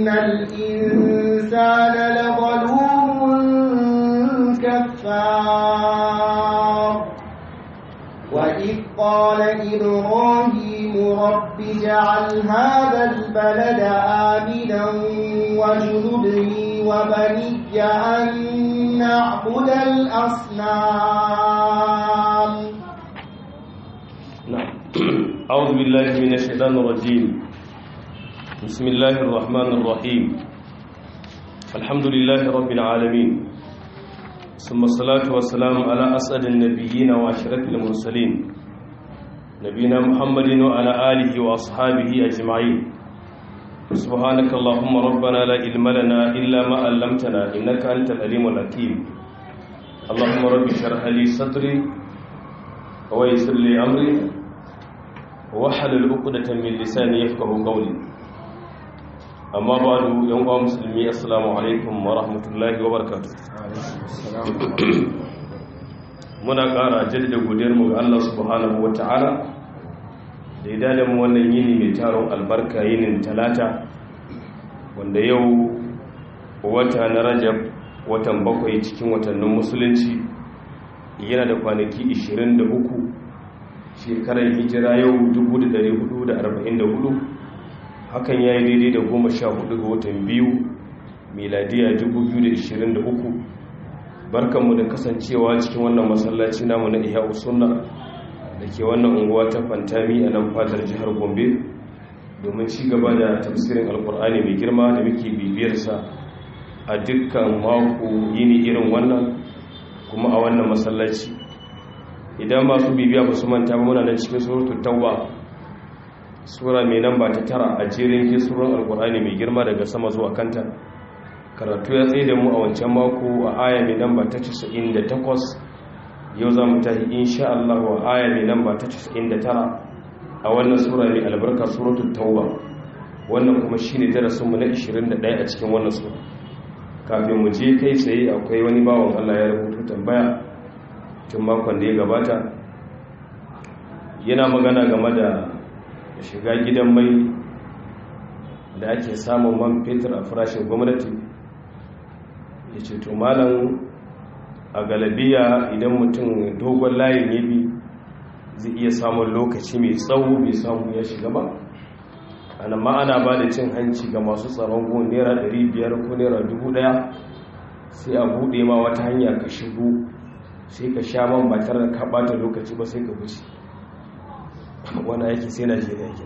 إن الإنسان لظلوم كفار وإذ قال إبراهيم رب اجعل هذا البلد آمنا واجنبني وبني أن نعبد الأصنام نعم أعوذ بالله من الشيطان الرجيم بسم الله الرحمن الرحيم الحمد لله رب العالمين ثم الصلاة والسلام على أسعد النبيين وأشرف المرسلين نبينا محمد وعلى آله وأصحابه أجمعين سبحانك اللهم ربنا لا علم لنا إلا ما علمتنا إنك أنت العليم الحكيم اللهم رب اشرح لي صدري ويسر لي أمري wahalar ukudatan min lisani yafqahu qawli amma ba'du yan uwa musulmi assalamu alaikum wa rahmatullahi wa barakatuh muna ƙara jaddada godiyar mu ga Allah subhanahu wa ta'ala da ya dada mu wannan yini mai taron albarka yinin talata wanda yau wata na rajab watan bakwai cikin watannin musulunci yana da kwanaki 23 shekarar hijira yau 1444 hakan ya yi daidai da goma sha hudu ga watan biyu miladiya 2023 barkanmu da kasancewa cikin wannan masallaci namu na iya usunna da ke wannan unguwa ta fantami a nan fadar jihar gombe domin ci gaba da tafsirin alkur'ani mai girma da muke bibiyarsa a dukkan mako yini irin wannan kuma a wannan masallaci idan masu bibiya ba su manta ba muna nan cikin suratul tawba sura mai namba ta tara a jerin kisuran alkur'ani mai girma daga sama zuwa kanta karatu ya tsaye da mu a wancan mako a aya mai namba ta 98 yau za mu tafi insha Allah wa aya mai namba ta 99 a wannan sura mai albarka suratul tauba wannan kuma shine darasin mu na 21 a cikin wannan sura kafin mu je kai tsaye akwai wani bawan Allah ya rubuta tambaya tun makon da ya gabata yana magana game da shiga gidan mai da ake samun man fetur a farashin gwamnati ya ce to malam a galabiya idan mutum dogon layin ya bi zai iya samun lokaci mai tsawo bai samu ya shiga ba ana ma'ana ba da cin hanci ga masu tsaron gun naira 500 ko naira 1000 sai a buɗe ma wata hanya ka shigo sai ka sha man ba tare da ka bata lokaci ba sai ka wuce wani aiki sai na shi aiki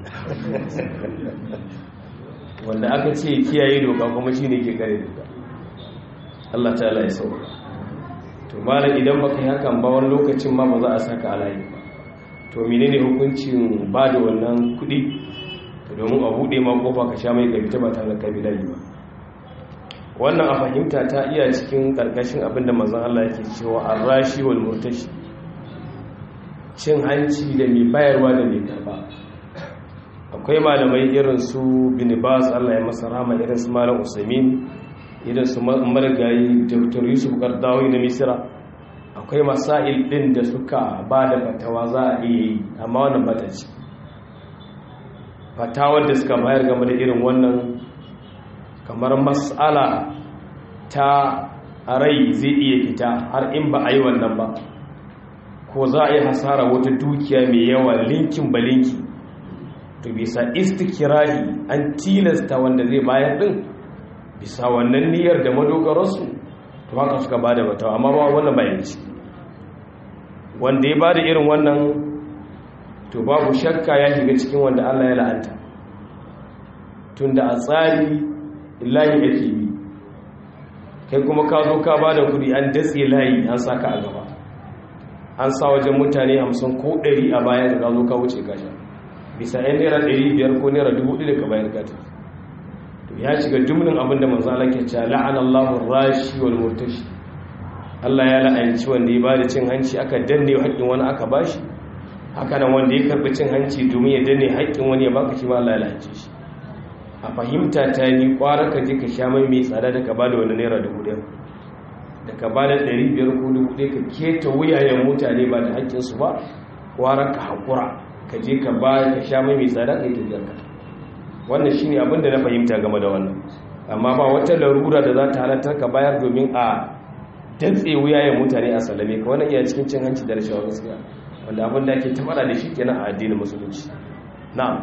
wanda aka ce kiyaye doka kuma shi ne ke kare doka Allah ta ala ya sauka to malam idan baka yi hakan ba wani lokacin ma ba za a saka alayi ba to menene hukuncin ba da wannan kuɗi domin a buɗe ma kofa ka sha mai gabita ba tare da kabilayi ba wannan a fahimta ta iya cikin ƙarƙashin abinda mazan Allah yake cewa an rashi wal murtashi cin hanci da mai bayarwa da mai karba akwai malamai irin su binibas Allah ya masa rama irin su malam usaimin irin su marigayi dr yusuf kardawi na misira akwai masail ɗin da suka ba da fatawa za a iya yi amma wannan bata ce fatawar da suka bayar game da irin wannan kamar matsala ta rai zai iya fita har in ba a yi wannan ba ko za a yi hasara wata dukiya mai yawa linkin ba linki to bisa istikirahi an tilasta wanda zai bayar din bisa wannan niyyar da madogararsu to haka suka ba da batawa amma ba wannan bayan ci wanda ya ba da irin wannan to babu shakka ya shiga cikin wanda allah ya la'anta tunda a tsari layi yake bi kai kuma ka zo ka ba da kudi an datse layi an saka a gaba an sa wajen mutane hamsin ko ɗari a bayan da ka zo ka wuce kasha bisa yan naira ɗari biyar ko naira dubu ɗaya ka bayan kata to ya shiga jumlin abin da manzo Allah ke cewa la'ana Allahu rashi wal murtashi Allah ya la'anci wanda ya bada cin hanci aka danne haƙƙin wani aka bashi haka nan wanda ya karɓi cin hanci domin ya danne haƙƙin wani ya baka shi ma Allah ya la'anci shi a fahimta ta ni kwara ka je ka sha mai mai tsada da ka ba da wani naira dubu ɗaya da ka ba da ɗari biyar ko dubu ɗaya ka keta wuyayen mutane ba da haƙƙinsu ba kwara ka haƙura ka je ka ba ka sha mai mai tsada ka yi tafiyar ka wannan shine abin da na fahimta game da wannan amma ba wata larura da za ta halartar ka bayar domin a dantse wuyayen mutane a salame ka wannan iya cikin cin hanci da rashawa gaskiya wanda abin da ake tabara da shi kenan a addinin musulunci na'am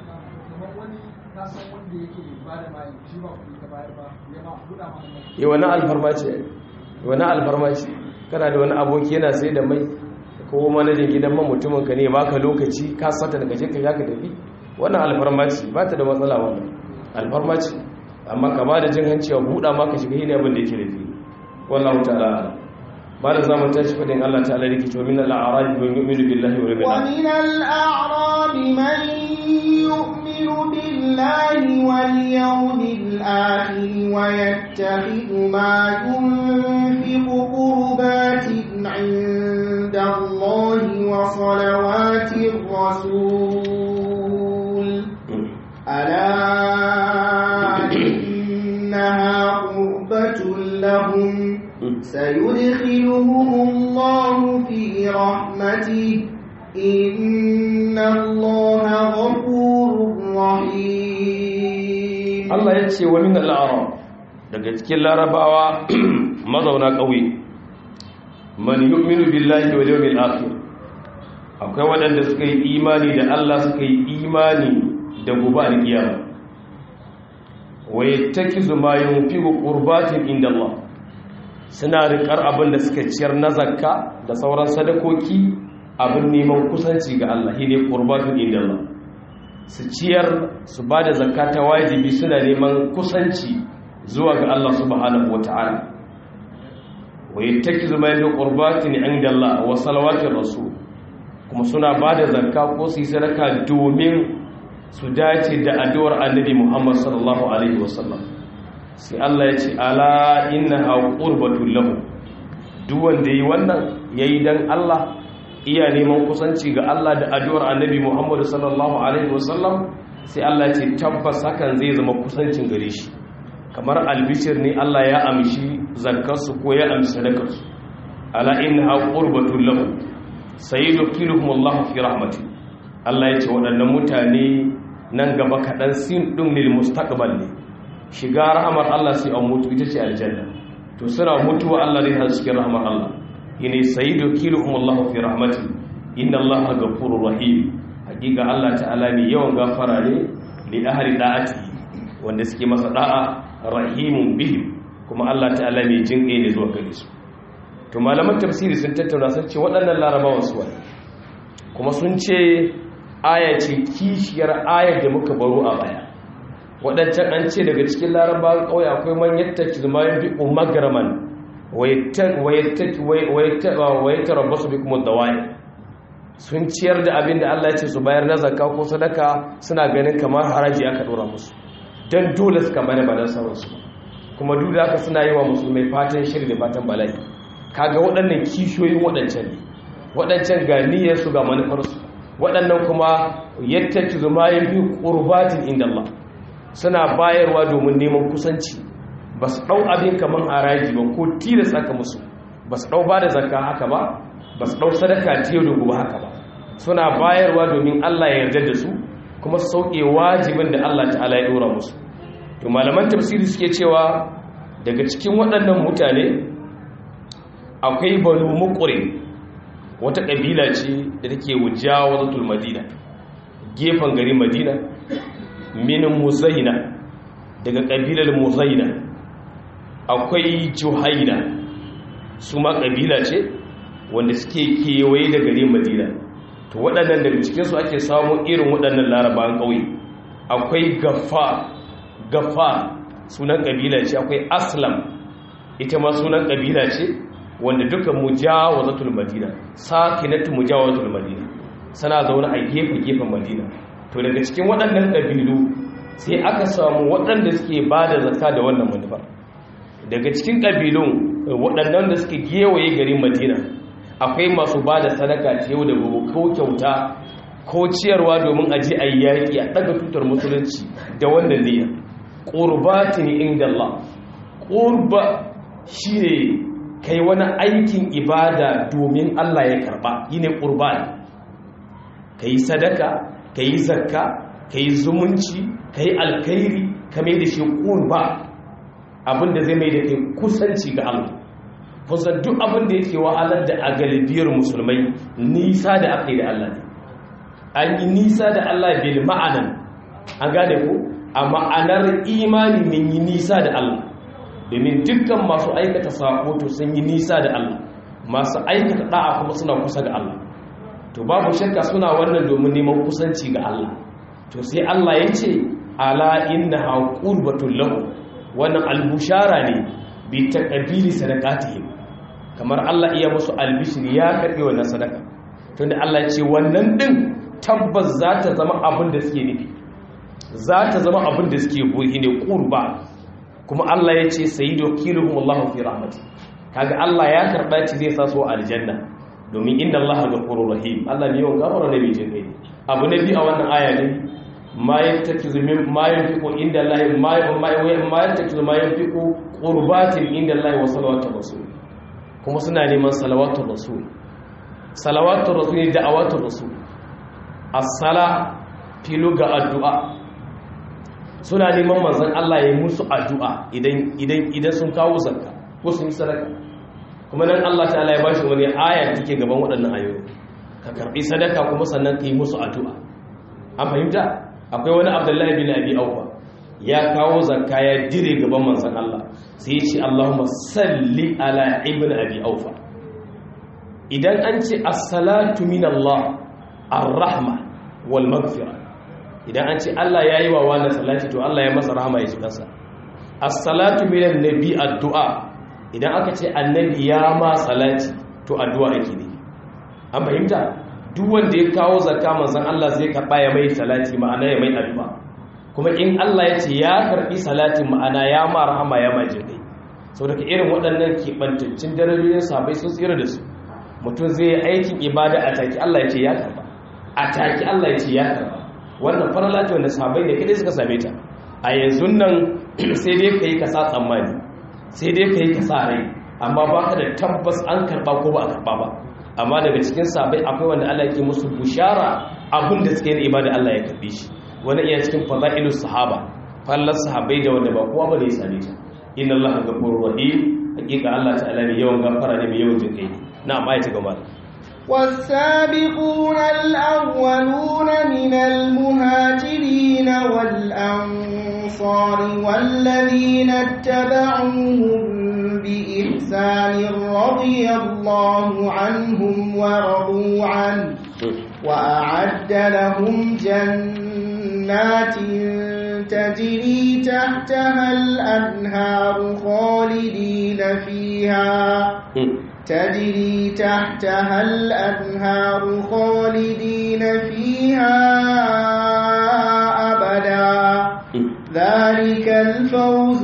yi wani alfarma ce wani alfarma ce kana da wani aboki yana sai da mai ko manajin gidan man mutumin ka ne baka lokaci ka sata daga je ka ya ka tafi wannan alfarma ce ba ta da matsala wannan alfarma ce amma ka ba da jin hanci a buɗa maka shiga hini abin da yake da fi wallahu ta'ala ba da zamu tashi fadin Allah ta'ala yake cewa min al-a'rab man yu'minu billahi wal yawmil wa min al-a'rab man yu'minu billahi wal yawmil akhir wa yattakhidhu ma yunfiqu qurbatin 'inda Allah wa salawatir rasul ala innaha qurbatun lahum سيدخلهم الله في رحمته إن الله غفور رحيم Allah ya ce wa min al'arab daga cikin larabawa mazauna ƙauye man yu'minu billahi wal yawmil akhir akwai waɗanda suka yi imani da Allah suka yi imani da gobe alkiyama wa yattakizu ma yunfiqu qurbatin inda Allah suna riƙar abin da suka ciyar na zakka da sauran sadakoki abin neman kusanci ga Allah shi ne ƙurbatun inda Allah su ciyar su ba da zakka ta wajibi suna neman kusanci zuwa ga Allah subhanahu wata'ala wa yattaki zuma yadda ƙurbatun inda Allah wa salawatin rasul kuma suna ba da zakka ko su yi sadaka domin su dace da addu'ar annabi Muhammad sallallahu alaihi wasallam sai Allah ya ce ala innaha qurbatul lahu duk wanda yi wannan yayi dan Allah iya neman kusanci ga Allah da addu'ar Annabi Muhammad sallallahu alaihi wasallam sai Allah ya ce tabbas hakan zai zama kusancin gare shi kamar albishir ne Allah ya amshi zakkarsu ko ya amshi sadakarsu ala innaha qurbatul lahu sayyidukiluhum Allah fi rahmati Allah ya ce waɗannan mutane nan gaba kaɗan sin ɗin lil mustaqbal ne shiga rahamar Allah sai an mutu ita ce aljanna to suna mutuwa Allah zai hasu cikin rahamar Allah yene sayyidu kiluhum Allah fi rahmati inna Allah ghafurur rahim hakika Allah ta'ala ne yawan gafara ne li ahli da'ati wanda suke masa da'a rahimun bihim kuma Allah ta'ala ne jinƙe ne zuwa gare su to malaman tafsiri sun tattauna sun ce waɗannan larabawan su kuma sun ce aya ce kishiyar ayar da muka baro a baya waɗancan an ce daga cikin larabawan ƙauye akwai man yadda ki zama yin bi'u magaraman wayatta rabbasu bi kuma dawaye sun ciyar da abin da Allah ya ce su bayar na zakka ko sadaka suna ganin kamar haraji aka ɗora musu don dole suka bane ba don sauransu kuma duk da haka suna yi wa musulmai fatan shiri da fatan bala'i kaga waɗannan kishiyoyin waɗancan ne waɗancan ga niyyarsu ga manufarsu waɗannan kuma yadda ki zama yin biyu ƙurbatin inda Allah suna bayarwa domin neman kusanci ba su ɗau abin kamar haraji ba ko tilasta ka musu ba su ɗau ba da zakka haka ba ba su ɗau sadaka ta yau da gobe haka ba suna bayarwa domin Allah ya yarda da su kuma su sauke wajibin da Allah ta'ala ya ɗora musu to malaman tafsiri suke cewa daga cikin waɗannan mutane akwai banu muƙure wata ƙabila ce da take wujawa zatul madina gefen garin madina min muzaina daga ƙabilar muzaina akwai juhaina su ma ƙabila ce wanda suke kewaye da garin madina to waɗannan daga cikinsu ake samun irin waɗannan larabawan ƙauye akwai gafa gafa sunan ƙabila ce akwai aslam ita ma sunan ƙabila ce wanda duka mujawazatul madina sakinatu mujawazatul madina sana zaune a gefe-gefen madina to daga cikin waɗannan ƙabilu sai aka samu waɗanda suke ba da zaka da wannan manufar daga cikin ƙabilun waɗannan da suke gewaye garin madina akwai masu ba da sadaka ta yau da gobe ko kyauta ko ciyarwa domin a je a yi yaƙi a ɗaga tutar musulunci da wannan niyya ƙurbatin inda Allah ƙurba shi ne kai wani aikin ibada domin Allah ya karɓa yi ne ƙurban ka yi sadaka ka yi zakka kai zumunci kai alkhairi ka mai da shi qurba abinda zai mai da kai kusanci ga Allah kusan duk abin da yake wahalar da a galibiyar musulmai nisa da aka yi da Allah ne an yi nisa da Allah bil ma'anan an gane ko a ma'anar imani min yi nisa da Allah domin dukkan masu aikata sako to sun yi nisa da Allah masu aikata da'a kuma suna kusa ga Allah to babu shakka suna wannan domin neman kusanci ga Allah to sai Allah ya ce ala innaha qurbatul lahu wannan albushara ne bi taqbili sadaqatihim kamar Allah iya musu albishir ya karbi wannan sadaka tunda Allah ya ce wannan din tabbas za ta zama abin da suke nufi za ta zama abin da suke buhi ne qurba kuma Allah ya ce sayyidu kiluhum Allahu fi rahmati kaga Allah ya karba ci zai sa su aljanna domin inna Allaha ghafurur rahim Allah ne yawan gafara ne mai jinkai abu na bi a wannan aya ne ma yattakizu min ma yanfiqu inda Allah ma ma yattakizu ma yanfiqu qurbatin inda Allah wa salawatu rasul kuma suna neman salawatu rasul salawatu rasul ne da'awatu rasul as-sala filu ga addu'a suna neman manzon Allah ya musu addu'a idan idan idan sun kawo zakka ko sun yi sadaka kuma nan Allah ta'ala ya bashi wani aya take gaban waɗannan ayoyi ka karbi sadaka kuma sannan ka yi musu addu'a an fahimta akwai wani Abdullahi bin Abi Awfa ya kawo zakka ya dire gaban manzon Allah sai ya ce Allahumma salli ala ibn Abi Awfa idan an ce as-salatu min Allah ar-rahma wal maghfirah idan an ce Allah yayi wa wani salati to Allah ya masa rahama ya ji kansa as-salatu min an-nabi addu'a idan aka ce annabi ya ma salati to addu'a ake ne an fahimta duk wanda ya kawo zakka manzon Allah zai karba ya mai salati ma'ana ya mai addu'a kuma in Allah ya ce ya karbi salatin ma'ana ya ma rahama ya ma jinkai saboda ka irin waɗannan keɓantaccen darajojin sabai sun tsira da su mutum zai yi aikin ibada a taki Allah ya ce ya karba a taki Allah ya ce ya karba wannan farala ce wanda sabai ne kadai suka same ta a yanzu nan sai dai ka yi ka sa tsammani sai dai ka yi ka sa rai amma ba ka da tabbas an karba ko ba a karba ba amma daga cikin sabai akwai wanda Allah ke musu bushara abin da suke yin ibada Allah ya karbe shi wani iya cikin fadailus sahaba fallar sahabai da wanda ba kowa ba da ya same ta inna Allah ghafurur rahim hakika Allah ta'ala ne yawan gafara ne mai yawan jinkai na amma ya ci gaba والسابقون الأولون من المهاجرين والأنصار والذين اتبعوهم بإحسان رضي الله عنهم ورضوا عنه وأعد لهم جنات تجري تحتها الأنهار خالدين فيها تجري تحتها الأنهار خالدين فيها أبدا ذلك الفوز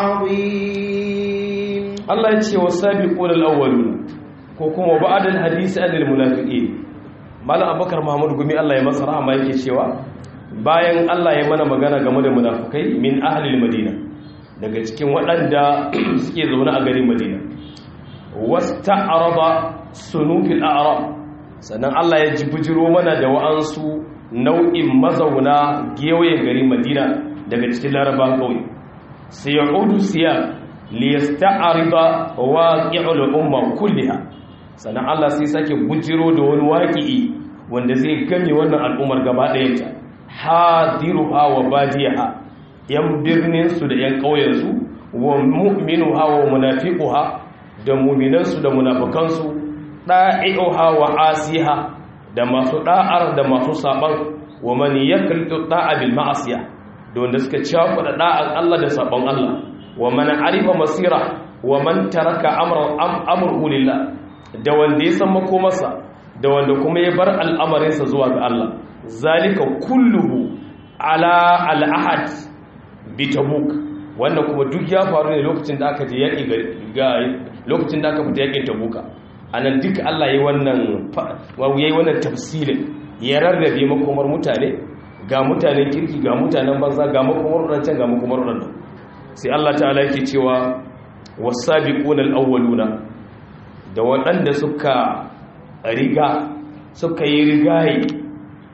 العظيم الله يتشي والسابقون الأولون كوكما بعد الحديث عن المنافقين مالا أبو بكر محمد قمي الله يمسر ما يكي شوا bayan Allah ya mana magana game da munafukai min ahlil madina daga cikin waɗanda suke zaune a garin madina wasta araba sunufil a'rab sannan Allah ya ji bujiro mana da wa'ansu nau'in mazauna gewayen garin madina daga cikin laraba kawai sai ya udu siya liyasta'arida waqi'ul umma kulliha sannan Allah sai sake bujiro da wani waqi'i wanda zai gane wannan al'ummar gaba ɗayanta hadiruha wa badiyaha yan birnin su da yan ƙauyen su wa mu'minuha wa munafiquha da mu'minan su da munafikan su da'i'uha wa asiha da masu da'ar da masu saban wa man yakritu da'a bil ma'asiya da wanda suka ciyawa da da'ar Allah da saban Allah wa man arifa masira wa man taraka amra amru lillah da wanda ya san makomarsa da wanda kuma ya bar al'amarinsa zuwa ga Allah zalika kulluhu ala al'ahad bi tabuk wannan kuma duk ya faru ne lokacin da aka je yaki ga lokacin da aka fita yakin tabuka anan duk Allah yayi wannan yayi wannan tafsilin ya rarrabe makomar mutane ga mutanen kirki ga mutanen banza ga makomar wadancan ga makomar wadannan sai Allah ta'ala yake cewa was-sabiquna al-awwaluna da waɗanda suka riga suka yi rigaye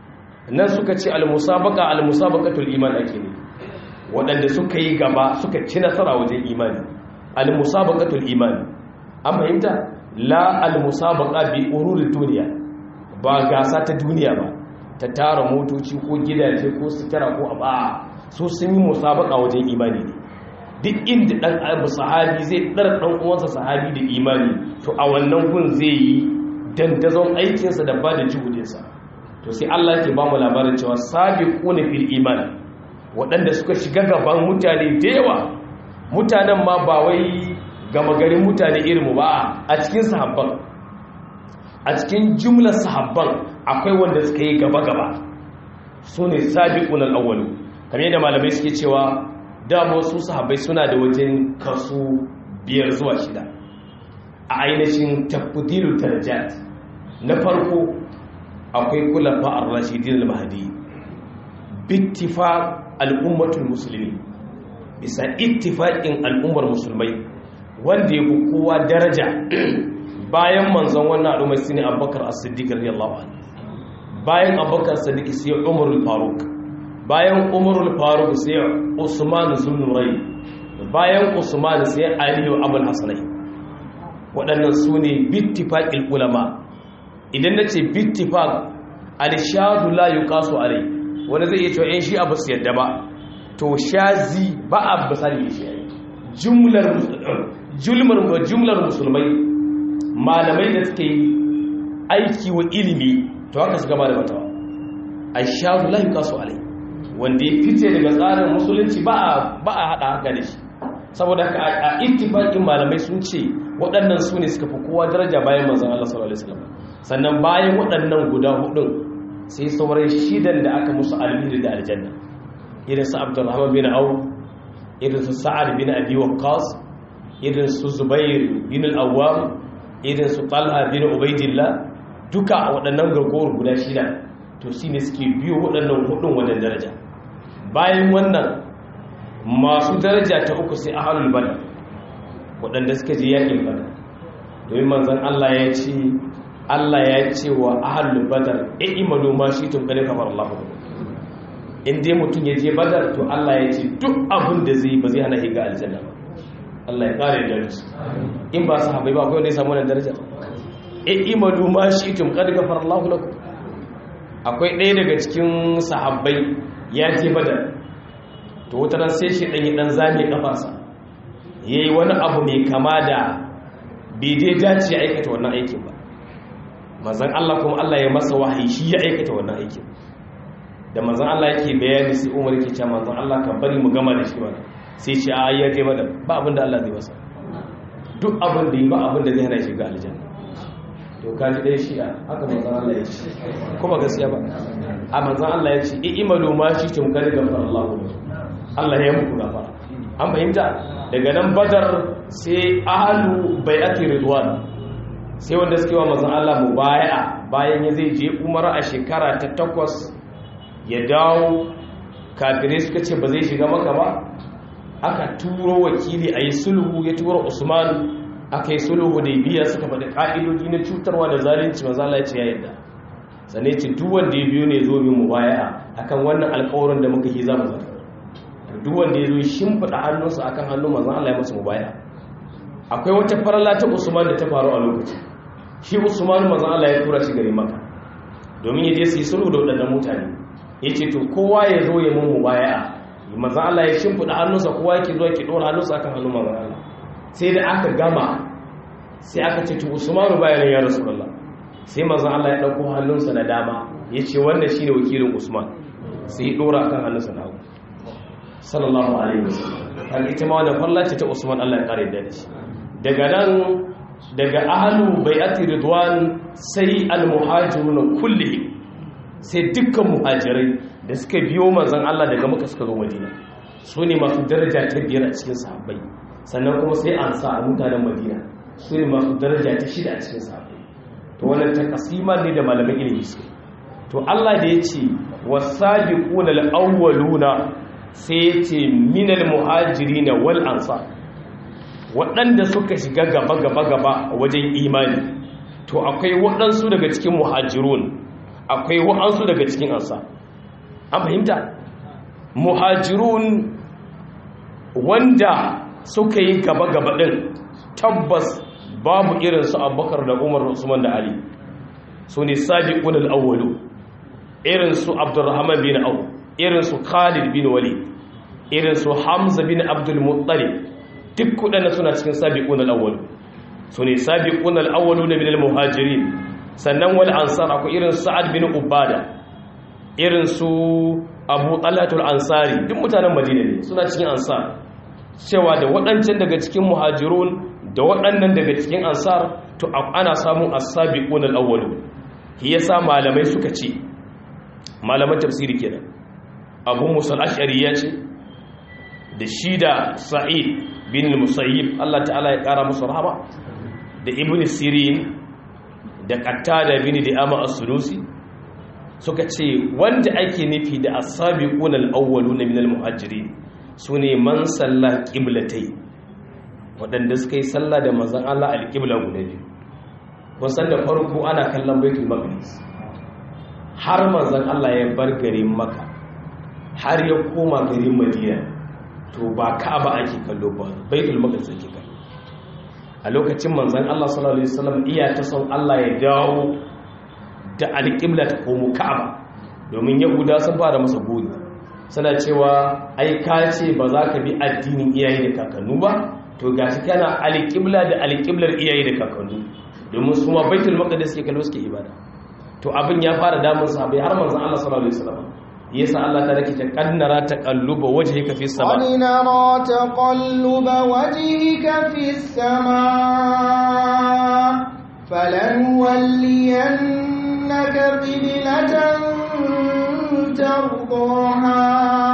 nan suka ce al-musabaqa al-musabaqatul iman ake ne waɗanda suka yi gaba suka ci nasara wajen imani al-musabaqatul iman an fahimta la al-musabaqa bi ururi duniya ba gasa ta duniya ba ta tara motoci ko gidaje ko sutura ko aba su sun yi musabaka wajen imani ne duk inda dan abu sahabi zai dar dan uwansa sahabi da imani to a wannan gun zai yi dandazon aikinsa da ba da juhudinsa to sai Allah ke ba mu labarin cewa sabiquna fil iman waɗanda suka shiga gaban mutane da yawa mutanen ma ba wai gama garin mutane irinmu ba a cikin sahabban a cikin jumlar sahabban akwai wanda suka yi gaba-gaba su ne sabiqun al-awwalu kamar yadda malamai suke cewa dama su sahabbai suna da wajen kaso biyar zuwa shida a ainihin tafdilul darajat na farko akwai kulafa ar-rashidin al-mahdi bittifaq al-ummatul muslimin bisa ittifaqin al'ummar musulmai wanda ya kowa daraja bayan manzon wannan al'ummar shine Abubakar As-Siddiq radiyallahu anhu bayan Abubakar As-Siddiq sai Umar al-Faruq bayan Umar al-Faruq sai Usman Zulnurai bayan Usman sai Ali Abul Hasanai waɗannan su ne bittifaqil ulama idan nace bittifaq al-shadu la yuqasu alai wanda zai iya cewa in shi abu su yadda ba to shazi ba a basari shi jumlar jumlar jumlar musulmai malamai da suke yi aiki wa ilimi to haka su gaba da matawa aishazu la yuqasu alai wanda ya fice daga tsarin musulunci ba a ba a hada haka da shi saboda haka a ittifaqin malamai sun ce waɗannan su ne suka fi kowa daraja bayan manzon Allah sallallahu alaihi wasallam sannan bayan waɗannan guda hudun sai sauran shidan da aka musu almiri da aljanna irin su abdurrahman bin auf irin su sa'ad bin abi waqqas irin su zubair bin al-awwam irin su talha bin ubaidillah duka waɗannan gargowar guda shida to shine suke biyo waɗannan hudun wannan daraja bayan wannan masu daraja ta uku sai ahlul badr waɗanda suka je yakin badr domin manzon Allah ya ce Allah ya ce wa ahlul badr i'malu ma shi'tum qad kafara Allahu in dai mutum ya je badar to Allah ya ce duk abin da zai ba zai hana higa aljanna ba Allah ya kare da su in ba su haɓai ba akwai wanda ya samu wannan daraja e imadu ma shi tum kad gafara Allah lakum akwai ɗaya daga cikin sahabbai ya je badar to wata ran sai shi dan yi dan zame kafarsa yayi wani abu mai kama da bai dai dace ya aikata wannan aikin ba manzon Allah kuma Allah ya masa wahayi shi ya aikata wannan aikin da manzan Allah yake bayani sai Umar yake cewa manzan Allah ka bari mu gama da shi ba sai ce a ya je mada ba abin da Allah zai masa duk abin da yi ba abin da zai hana shi ga aljanna to ka ji dai shi'a haka manzan Allah ya ce kuma gaskiya ba a manzan Allah ya ce i imalu ma shi tum kar gafar Allah Allah ya muku gafara an fahimta daga nan badar sai ahlu bai'ati ridwan sai wanda suke wa manzan Allah mubaya'a bayan ya zai je umara a shekara ta takwas ya dawo kafirai suka ce ba zai shiga maka ba aka turo wakili a yi sulhu ya turo usman aka yi sulhu da biya suka faɗi ƙa'idoji na cutarwa da zalunci mazala ya ce ya yadda sannan ce duk wanda ya biyo ne zo min mu baya akan wannan alƙawarin da muka yi za mu zata duk wanda ya zo shimfiɗa hannunsa akan hannun mazan Allah ya masa mu baya akwai wata farala ta usman da ta faru a lokaci shi usman mazan Allah ya tura shi gari maka domin ya je su yi sulhu da waɗannan mutane ya ce to kowa ya zo ya mun mubaya manzan Allah ya shimfiɗa hannunsa kowa yake zuwa ke ɗora hannunsa akan hannun manzan Allah sai da aka gama sai aka ce to usmanu bayan ya rasulullah sai manzan Allah ya ɗauko hannunsa na dama ya ce wannan shine wakilin usman sai ya ɗora akan hannunsa na hagu sallallahu alaihi wasallam kan ita ma wannan falla ce ta usman Allah ya kare da shi daga nan daga ahlu bai'ati ridwan sai al-muhajirun kullihim sai dukkan muhajirai da suka biyo manzan Allah daga maka suka zo madina su ne masu daraja ta biyar a cikin sahabbai sannan kuma sai an sa a mutanen madina su ne masu daraja ta shida a cikin sahabbai to wannan ta kasima ne da malaman ilimi su to Allah da ya ce wasabiquna al-awwaluna sai ya ce minal muhajirina wal ansar waɗanda suka shiga gaba gaba gaba wajen imani to akwai waɗansu daga cikin muhajirun akwai wa'ansu daga cikin ansa an fahimta muhajirun wanda suka yi gaba-gaba ɗin tabbas babu irinsu abubakar da umar usman da ali su ne sabiqun al-awwalu irinsu abdurrahman bin auf irinsu khalid bin walid irinsu hamza bin abdul muttalib duk kudanna suna cikin sabiqun al-awwalu su ne sabiqun al-awwalu na min al-muhajirin sannan wal ansar akwai irin sa'ad bin ubada irinsu abu talatul ansari duk mutanen madina ne suna cikin ansar cewa da waɗancan daga cikin muhajirun da waɗannan daga cikin ansar to ana samun as-sabiqun al-awwalu shi yasa malamai suka ce malaman tafsiri kenan abu musa al-ash'ari ya ce da shi da sa'id bin musayyib Allah ta'ala ya kara musu rahama da ibn sirin da qatada bin di'ama as-sulusi suka ce wanda ake nufi da as-sabiqun al-awwaluna min al-muhajirin sune man salla qiblatai wadanda suka yi sallah da manzon Allah al-qibla guda biyu kun san da farko ana kallon baitul maqdis har manzon Allah ya bar garin Makka har ya koma garin Madina to ba Ka'aba ake kallo ba baitul maqdis ake kallo a lokacin manzon Allah sallallahu alaihi wasallam iya ta son Allah ya dawo da alƙibla ta komo Ka'aba domin Yahuda sun fara masa gori suna cewa ai ka ce ba za ka bi addinin iyaye da kakannu ba to gashi kana alƙibla da alƙiblar iyaye da kakannu domin su ma baitul maqdis ke kallo suke ibada to abin ya fara damun sahabbai har manzon Allah sallallahu alaihi wasallam yasa Allah ta rake ta kannara taqalluba wajhika fi sama qad nara taqalluba wajhika fi sama فلنولينك قبلة ترضاها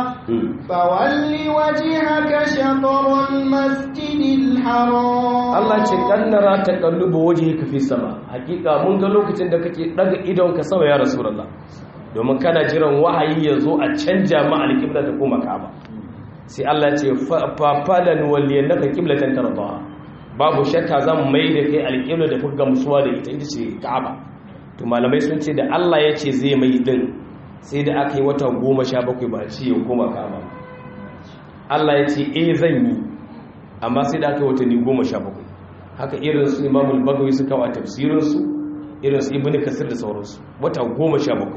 فول وجهك شطر المسجد الحرام Allah ce kannara taqalluba wajhika fi sama hakika mun ga lokacin da kake daga idon ka sama ya rasulullah domin kana jiran wahayi ya zo a canja ma alqibla ta koma ka'aba sai Allah ce fa falan waliyannaka qiblatan tardaha babu shakka zan mai da kai alƙibla da kuka gamsuwa da ita ita ce ka'aba to malamai sun ce da Allah ya ce zai mai din sai da aka yi wata goma sha bakwai ba ce ya koma ka'aba Allah ya ce eh zan yi amma sai da aka yi watanni goma sha bakwai haka irin su imamul bagawi su kawo tafsirinsu irin su ibn kasir da sauransu wata goma sha bakwai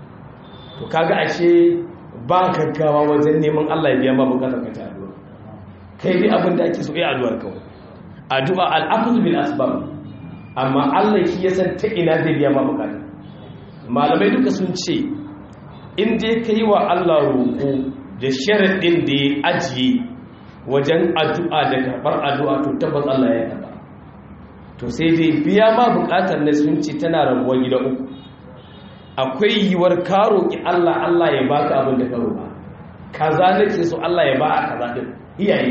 to kaga ashe ba gaggawa wajen neman Allah ya biya ma bukatar ka ta addu'a kai dai abin da ake so ya addu'ar kawai addu'a al'akuzu bil asbab amma Allah shi ya san ta ina zai biya ma bukata malamai duka sun ce in dai kai wa Allah roƙo da sharaɗin da ya ajiye wajen addu'a da karɓar addu'a to tabbas Allah ya karɓa to sai dai biya ma bukatar na sun ce tana rabuwa gida uku akwai yiwuwar ka roƙi Allah Allah ya baka abin da ka roƙa kaza nake so Allah ya ba a kaza din iyaye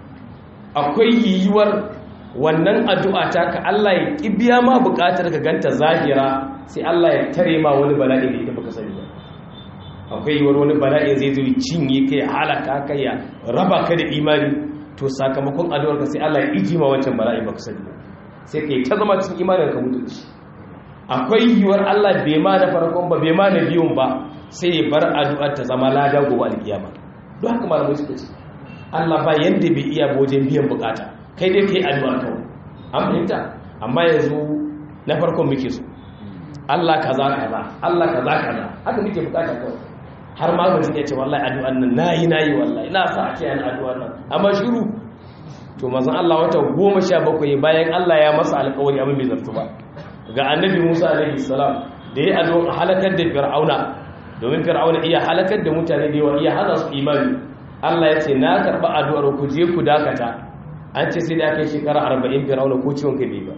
akwai yiwuwar wannan addu'a ta ka Allah ya ƙi biya ma buƙatar ka ganta zahira sai Allah ya tare ma wani bala'i da ita baka sani ba akwai yiwuwar wani bala'i zai zo cinye kai halaka kai ya raba ka da imani to sakamakon addu'ar ka sai Allah ya iji ma wancan bala'i baka sani ba sai kai ta zama cikin imanin ka mutu shi akwai yiwuwar Allah bai ma da farkon ba bai ma da biyun ba sai ya bar addu'ar ta zama lada gobe alkiyama don haka malamai suka ce Allah ba yanda bai iya wajen biyan bukata kai dai kai addu'a kawai an fahimta amma yanzu na farkon muke so Allah kaza kaza Allah kaza kaza haka muke bukata kawai har ma ba zai ce wallahi addu'an nan nayi nayi wallahi ina sa a ce an addu'an nan amma shiru to manzon Allah wata 17 bayan Allah ya masa alƙawari abin bai zartu ba ga annabi Musa alaihi salam da ya addu'a halakar da fir'auna domin fir'auna iya halakar da mutane da yawa iya hana su imani Allah ya ce na karba addu'ar ku je ku dakata an ce sai da kai shekara 40 fir'auna ko ciwon kai bai ba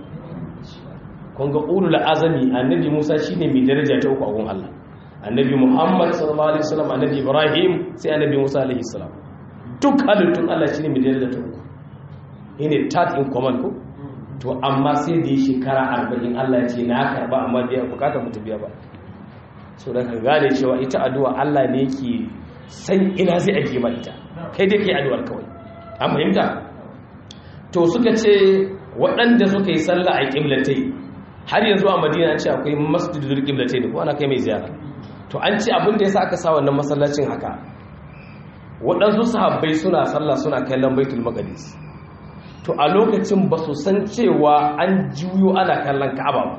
kun ga ulul azami annabi Musa shine mai daraja ta uku a gun Allah annabi Muhammad sallallahu alaihi wasallam annabi Ibrahim sai annabi Musa alaihi salam duk halittun Allah shine mai daraja ta uku ne tat in command ko to amma sai da yi shekara arba'in Allah ya ce na karba amma biya bukatar mutu biya ba so da ka gane cewa ita addu'a Allah ne yake san ina zai ajiye ma ita kai dai kai addu'ar kawai an fahimta to suka ce waɗanda suka yi sallah a ƙiblatai har yanzu a madina ce akwai masjidul ƙiblatai ne ko ana kai mai ziyara to to an ce abin da ya sa aka sa wannan masallacin haka waɗansu sahabbai suna sallah suna kallon baitul maqdis to a lokacin ba su san cewa an juyo ana kallon ka'aba ba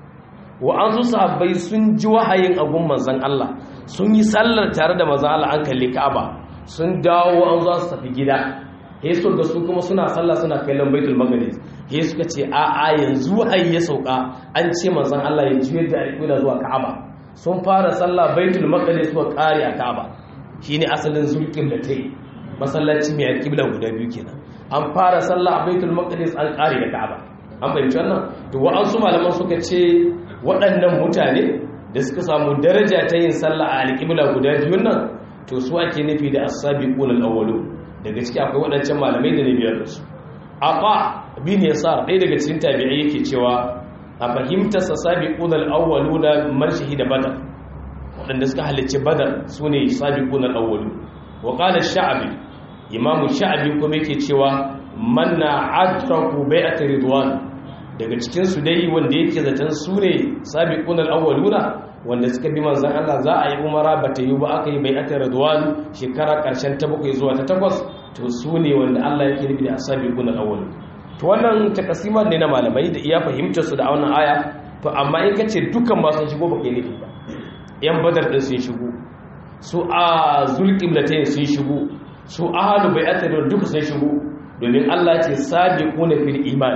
wa'ansu sahabbai sun ji wahayin agun manzon Allah sun yi sallar tare da manzon Allah an kalli ka'aba sun dawo an za su tafi gida he su ga su kuma suna sallah suna kallon baitul maqdis he suka ce a a yanzu wahayi ya sauka an ce manzon Allah ya juyar da alƙibla zuwa ka'aba sun fara sallah baitul maqdis suka kare a ka'aba shine asalin zulqiblatai masallaci mai alƙibla guda biyu kenan an fara sallah a baitul maqdis an kare da ka'aba an fahimci wannan to wa'ansu malaman suka ce waɗannan mutane da suka samu daraja ta yin sallah a alƙibla guda biyun nan to su ake nufi da as-sabiqun al-awwalu daga ciki akwai waɗancan malamai da ne biyar da su aqa bin yasar ɗaya daga cikin tabi'ai yake cewa a fahimtar sa sabiqun al-awwalu da man shahida badar waɗanda suka halicci badar sune sabiqun al-awwalu wa qala ash-sha'bi imamu sha'bi kuma yake cewa manna adraku bai'at ridwan daga cikin su dai wanda yake zaton su ne sabiqun al-awwaluna wanda suka bi manzon Allah za a yi umara bata yi ba aka yi bai'at ridwan shekara karshen ta bakwai zuwa ta takwas to su ne wanda Allah yake nufi da sabiqun al-awwal to wannan takasiman ne na malamai da iya fahimtar su da wannan aya to amma in kace dukan ba sun shigo ba kai nufi ba yan badar din sun shigo su a zulqiblatayn sun shigo su ahalu bai'at ridwan duka sun shigo domin Allah ce sabiquna fil iman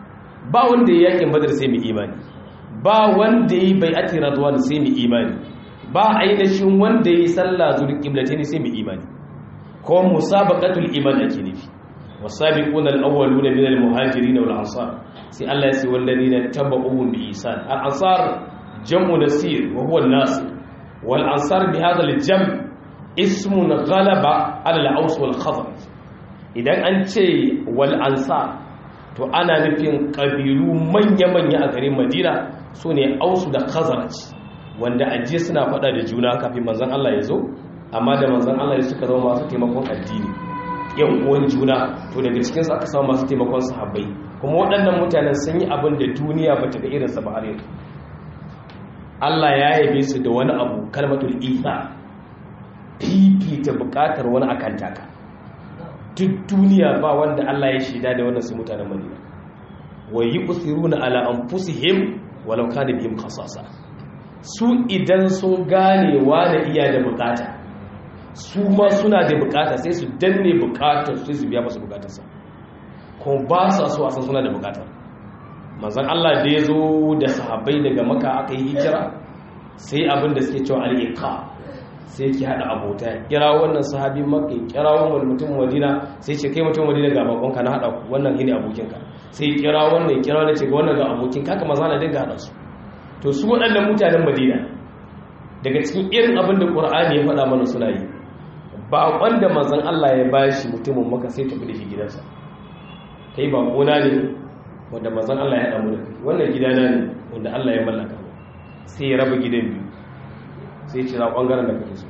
ba wanda ya yakin badar sai mu imani ba wanda yi bai'ati radwan sai mu imani ba ainihin wanda yi sallah zul qiblatayn sai mu imani ko musabaqatul iman ake nufi wasabiquna al-awwaluna min al-muhajirin wal ansar sai Allah ya ce walladina tabauhum bi ihsan al-ansar jam'u nasir wa huwa an-nasir wal ansar bi hadha al-jam' ismun ghalaba ala al-aws wal khazraj idan an ce wal ansar to ana nufin ƙabilu manya-manya a garin madina su ne ausu da khazaraj wanda ajiye suna faɗa da juna kafin manzan Allah ya zo amma da manzan Allah ya suka zama masu taimakon addini yan uwan juna to daga cikinsu aka samu masu taimakon sahabbai kuma waɗannan mutanen sun yi abin da duniya ba ta ga irinsa ba har yanzu Allah ya yabe su da wani abu kalmatul isa fifita buƙatar wani akan taka duk duniya ba wanda Allah ya shida da wannan su mutanen Madina wa yusiruna ala anfusihim walau kana bihim khasasa su idan sun gane da iya da bukata su ma suna da bukata sai su danne bukatar su su biya masu bukatarsa ko ba sa so a san suna da bukata manzon Allah da ya zo da sahabbai daga maka aka yi hijira sai abin da suke cewa al-iqa sai ki hada abota kira wannan sahabi makka kira wannan mutum madina sai ce kai mutum madina ga bakonka na hada wannan shine abokinka sai kira wannan kira wannan ce ga wannan ga abokin ka maza na dinga hada su to su waɗannan mutanen madina daga cikin irin abin da qur'ani ya faɗa mana suna yi ba wanda manzon Allah ya bashi mutumin maka sai tafi da shi gidansa kai ba kona ne wanda manzon Allah ya hada mu da kai wannan gidana ne wanda Allah ya mallaka sai ya raba gidan biyu sai ce za ɓangaren da kake so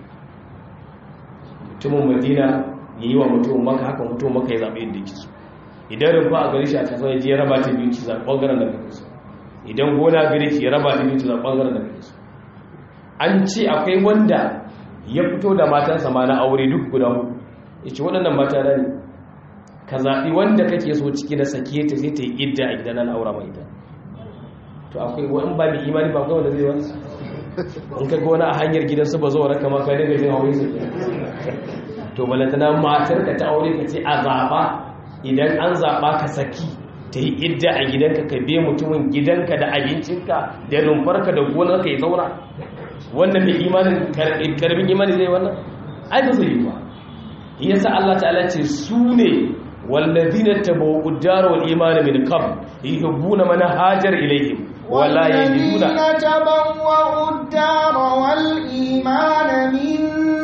mutumin madina ya yi wa mutumin maka haka mutumin maka ya zaɓe yadda yake so idan rumfa a gari shi a kasuwa ya je ya raba ta biyu ci zaɓe ɓangaren da kake so idan gona gari shi ya raba ta biyu ci zaɓe ɓangaren da kake so an ce akwai wanda ya fito da matansa ma na aure duk guda hudu ya ce waɗannan mata na ne ka zaɓi wanda kake so ciki na sake ta sai ta yi idda a gidan na aura mai ita to akwai wani ba mai imani ba kawai da zai wani in ka gona a hanyar gidansu ba zuwa raka maka daga jin haure su to balantana matar ka ta aure ka ce a zaɓa idan an zaɓa ka saki ta yi idda a gidanka ka biya mutumin gidanka da abincinka da rumfarka da gonarka ya zauna wannan mai imanin karbin imani zai wannan ai ba zai yi ba yasa Allah ta'ala ce su ne wallazina tabawu ad-dar wal iman min qabl yuhibbuna man hajar ilayhim wala yajiduna والذين تبوأوا الدار والإيمان من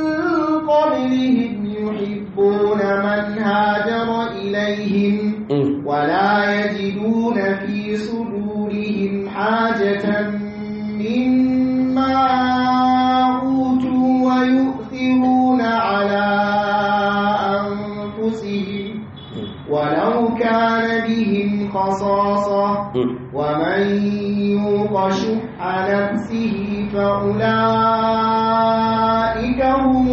قبلهم يحبون من هاجر إليهم ولا يجدون في صدورهم حاجة مما أوتوا ويؤثرون على أنفسهم ولو كان بهم خصاصة ومن يوق شح نفسه فأولئك أولئك هم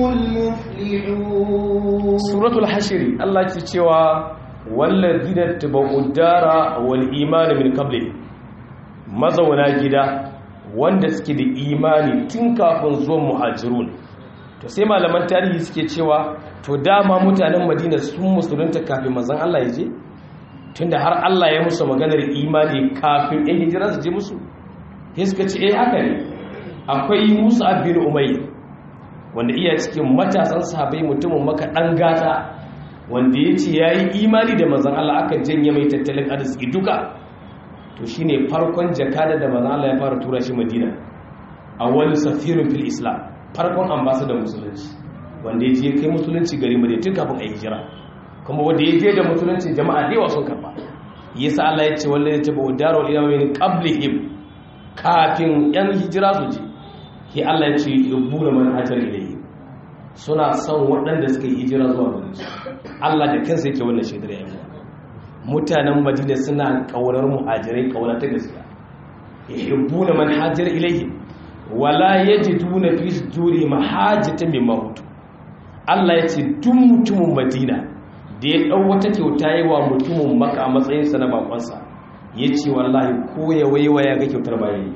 المفلحون suratul hashiri Allah ke cewa wallazina tabau dara wal iman min qabli mazauna gida wanda suke da imani tun kafin zuwan muhajirun to sai malaman tarihi suke cewa to dama mutanen Madina sun musulunta kafin manzon Allah ya je tunda har Allah ya musu maganar imani kafin ɗan hijira su je musu sai suka ce eh haka ne akwai Musa bin Umayr wanda iya cikin matasan sahabai mutumin maka ɗan gata wanda ya ce ya yi imani da mazan Allah aka janye mai tattalin arziki duka to shi ne farkon jakada da mazan Allah ya fara tura shi madina a wani safirin fil islam farkon ambasada musulunci wanda ya je kai musulunci gari madina tun kafin a yi hijira kuma wanda ya je da musulunci jama'a da yawa sun karba yasa Allah ya ce wanda ya taba udarar ilamin qablihim kafin yan hijira su je ke Allah ya ce yubbuna man hajar ilayhi suna son waɗanda suka yi hijira zuwa gare su Allah da kansa yake wannan shaidar yayin mutanen Madina suna kaurar muhajirai kauna ta gaskiya yubbuna man hajar ilayhi wala yajiduna fi suduri mahajatan mimma hutu Allah ya ce duk mutumin Madina da ya dau wata kyauta yi wa mutumin Makka a matsayin sa na bakonsa yace wallahi ko ya waiwaya ga kyautar bayan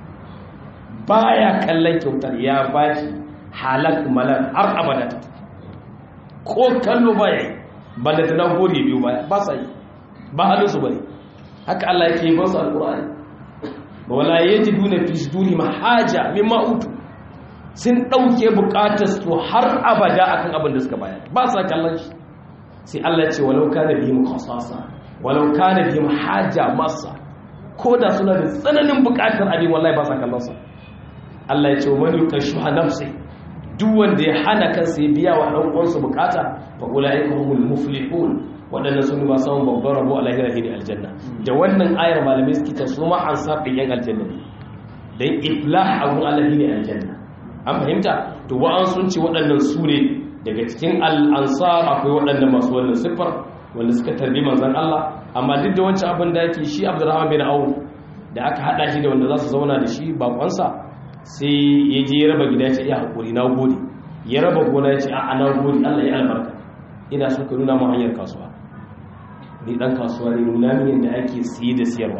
baya kallon kyautar ya bashi halak malak har abada ta ko kallo baya yi balle ta dan gode biyu baya ba sa yi ba halin su bane haka Allah yake ba su alqur'ani wala yajiduna fi suduri mahaja mimma utu sun dauke bukatar su har abada akan abin da suka bayar ba sa kallon shi sai Allah ya ce walau kana bihim khasasa walau kana bihim haja masa ko da suna da tsananin bukatar abin wallahi ba sa kallon sa Allah ya ce wa mani ka shuha nafsi duk wanda ya hana kansa ya biya wa dan uwansa bukata fa ulaika humul muflihun wadannan sun ba samun babbar rabo a lahira ne aljanna da wannan ayar malamai suke ta su ma an sabi yan aljanna ne dan iflah a wurin Allah ne aljanna an fahimta to wa an sun ce waɗannan su ne daga cikin al-ansar akwai waɗannan masu wannan siffar wanda suka tarbi manzon Allah amma duk da wancan abin da yake shi Abdurrahman bin Auf da aka hada shi da wanda za su zauna da shi bakonsa sai ya je ya raba gida ce ya haƙuri na gode ya raba gona ya ce a na gode allah ya albarka ina so ka nuna mu hanyar kasuwa ni dan kasuwa ne nuna min yadda ake siye da siyarwa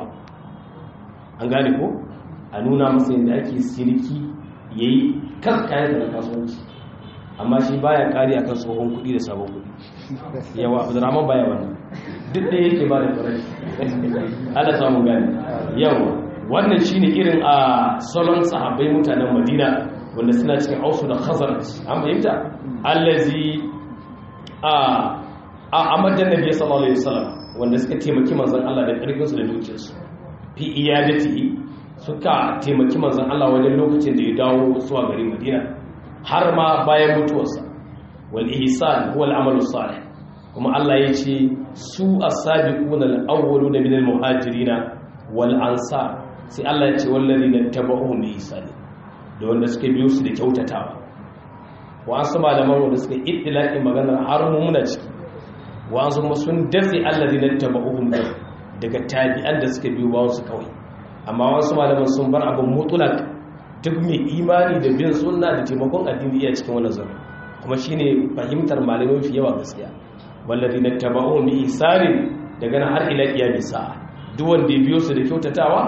an gane ko a nuna masa yadda ake sirki ya yi kan kayan da kasuwanci amma shi baya kari akan tsohon kuɗi da sabon kuɗi yawa abdurrahman baya wannan duk da yake ba da farai ala samun gane yawa wannan shine irin a salon sahabbai mutanen madina wanda suna cikin ausu da khazaraj an fahimta allazi a a amadan nabi sallallahu alaihi wasallam wanda suka taimaki manzon Allah da karfin su da dukiyarsu fi iyadati suka taimaki manzon Allah wajen lokacin da ya dawo zuwa garin Madina har ma bayan mutuwarsa wal ihsan huwa al amalu salih kuma Allah ya ce su as-sabiquna al-awwaluna min al-muhajirin wal ansar sai Allah ya ce wallazi na taba'uhum bi ihsani da wanda suka biyo su da kyautatawa wa an sama da wanda suka iddilaƙin maganar har mu muna ciki wa an kuma sun dafe allazi na taba'uhum daga tabi'an da suka biyo bawon su kawai amma wasu malaman sun bar abin mutulak duk mai imani da bin sunna da taimakon addini iya cikin wannan zama kuma shine fahimtar malamai fi yawa gaskiya wallazi na taba'uhum bi ihsani daga nan har ila qiyamis sa'a duk wanda ya biyo su da kyautatawa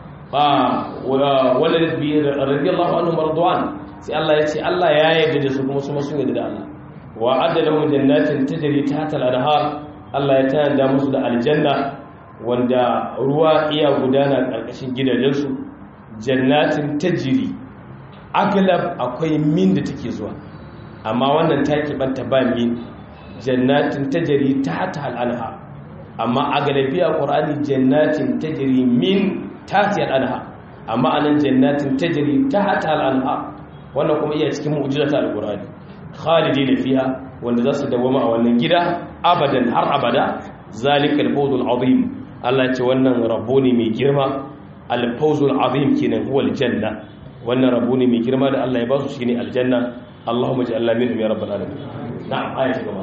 wadda bi radiyallahu anhu marduwan sai Allah ya ce Allah ya yarda da su kuma su masu yarda da Allah wa adalahum jannatin tajri tahta al-anhar Allah ya tayar musu da aljanna wanda ruwa iya gudana karkashin gidajensu jannatin tajri aglab akwai min da take zuwa amma wannan taki banta ba min jannatin tajri tahta al-anhar amma aglabiya qur'ani jannatin tajri min tatiyar anha amma anan jannatin tajri tahta al-anha wannan kuma iya cikin mu'jizata al-qur'ani khalidina fiha wanda zasu dawama a wannan gida abadan har abada zalika al-fawzul azim Allah ya ce wannan rabo ne mai girma al-fawzul azim kenan huwa al-janna wannan rabo ne mai girma da Allah ya ba su shine aljanna Allahumma ja'alna minhum ya rabbal alamin na'am ayatu gaba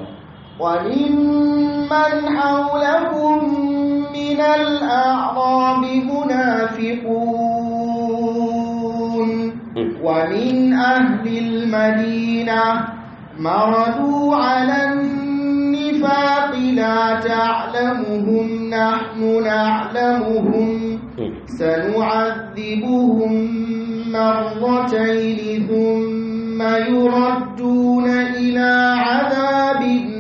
وممن حولكم من الأعراب منافقون ومن أهل المدينة مردوا على النفاق لا تعلمهم نحن نعلمهم سنعذبهم مرتين ثم يردون إلى عذاب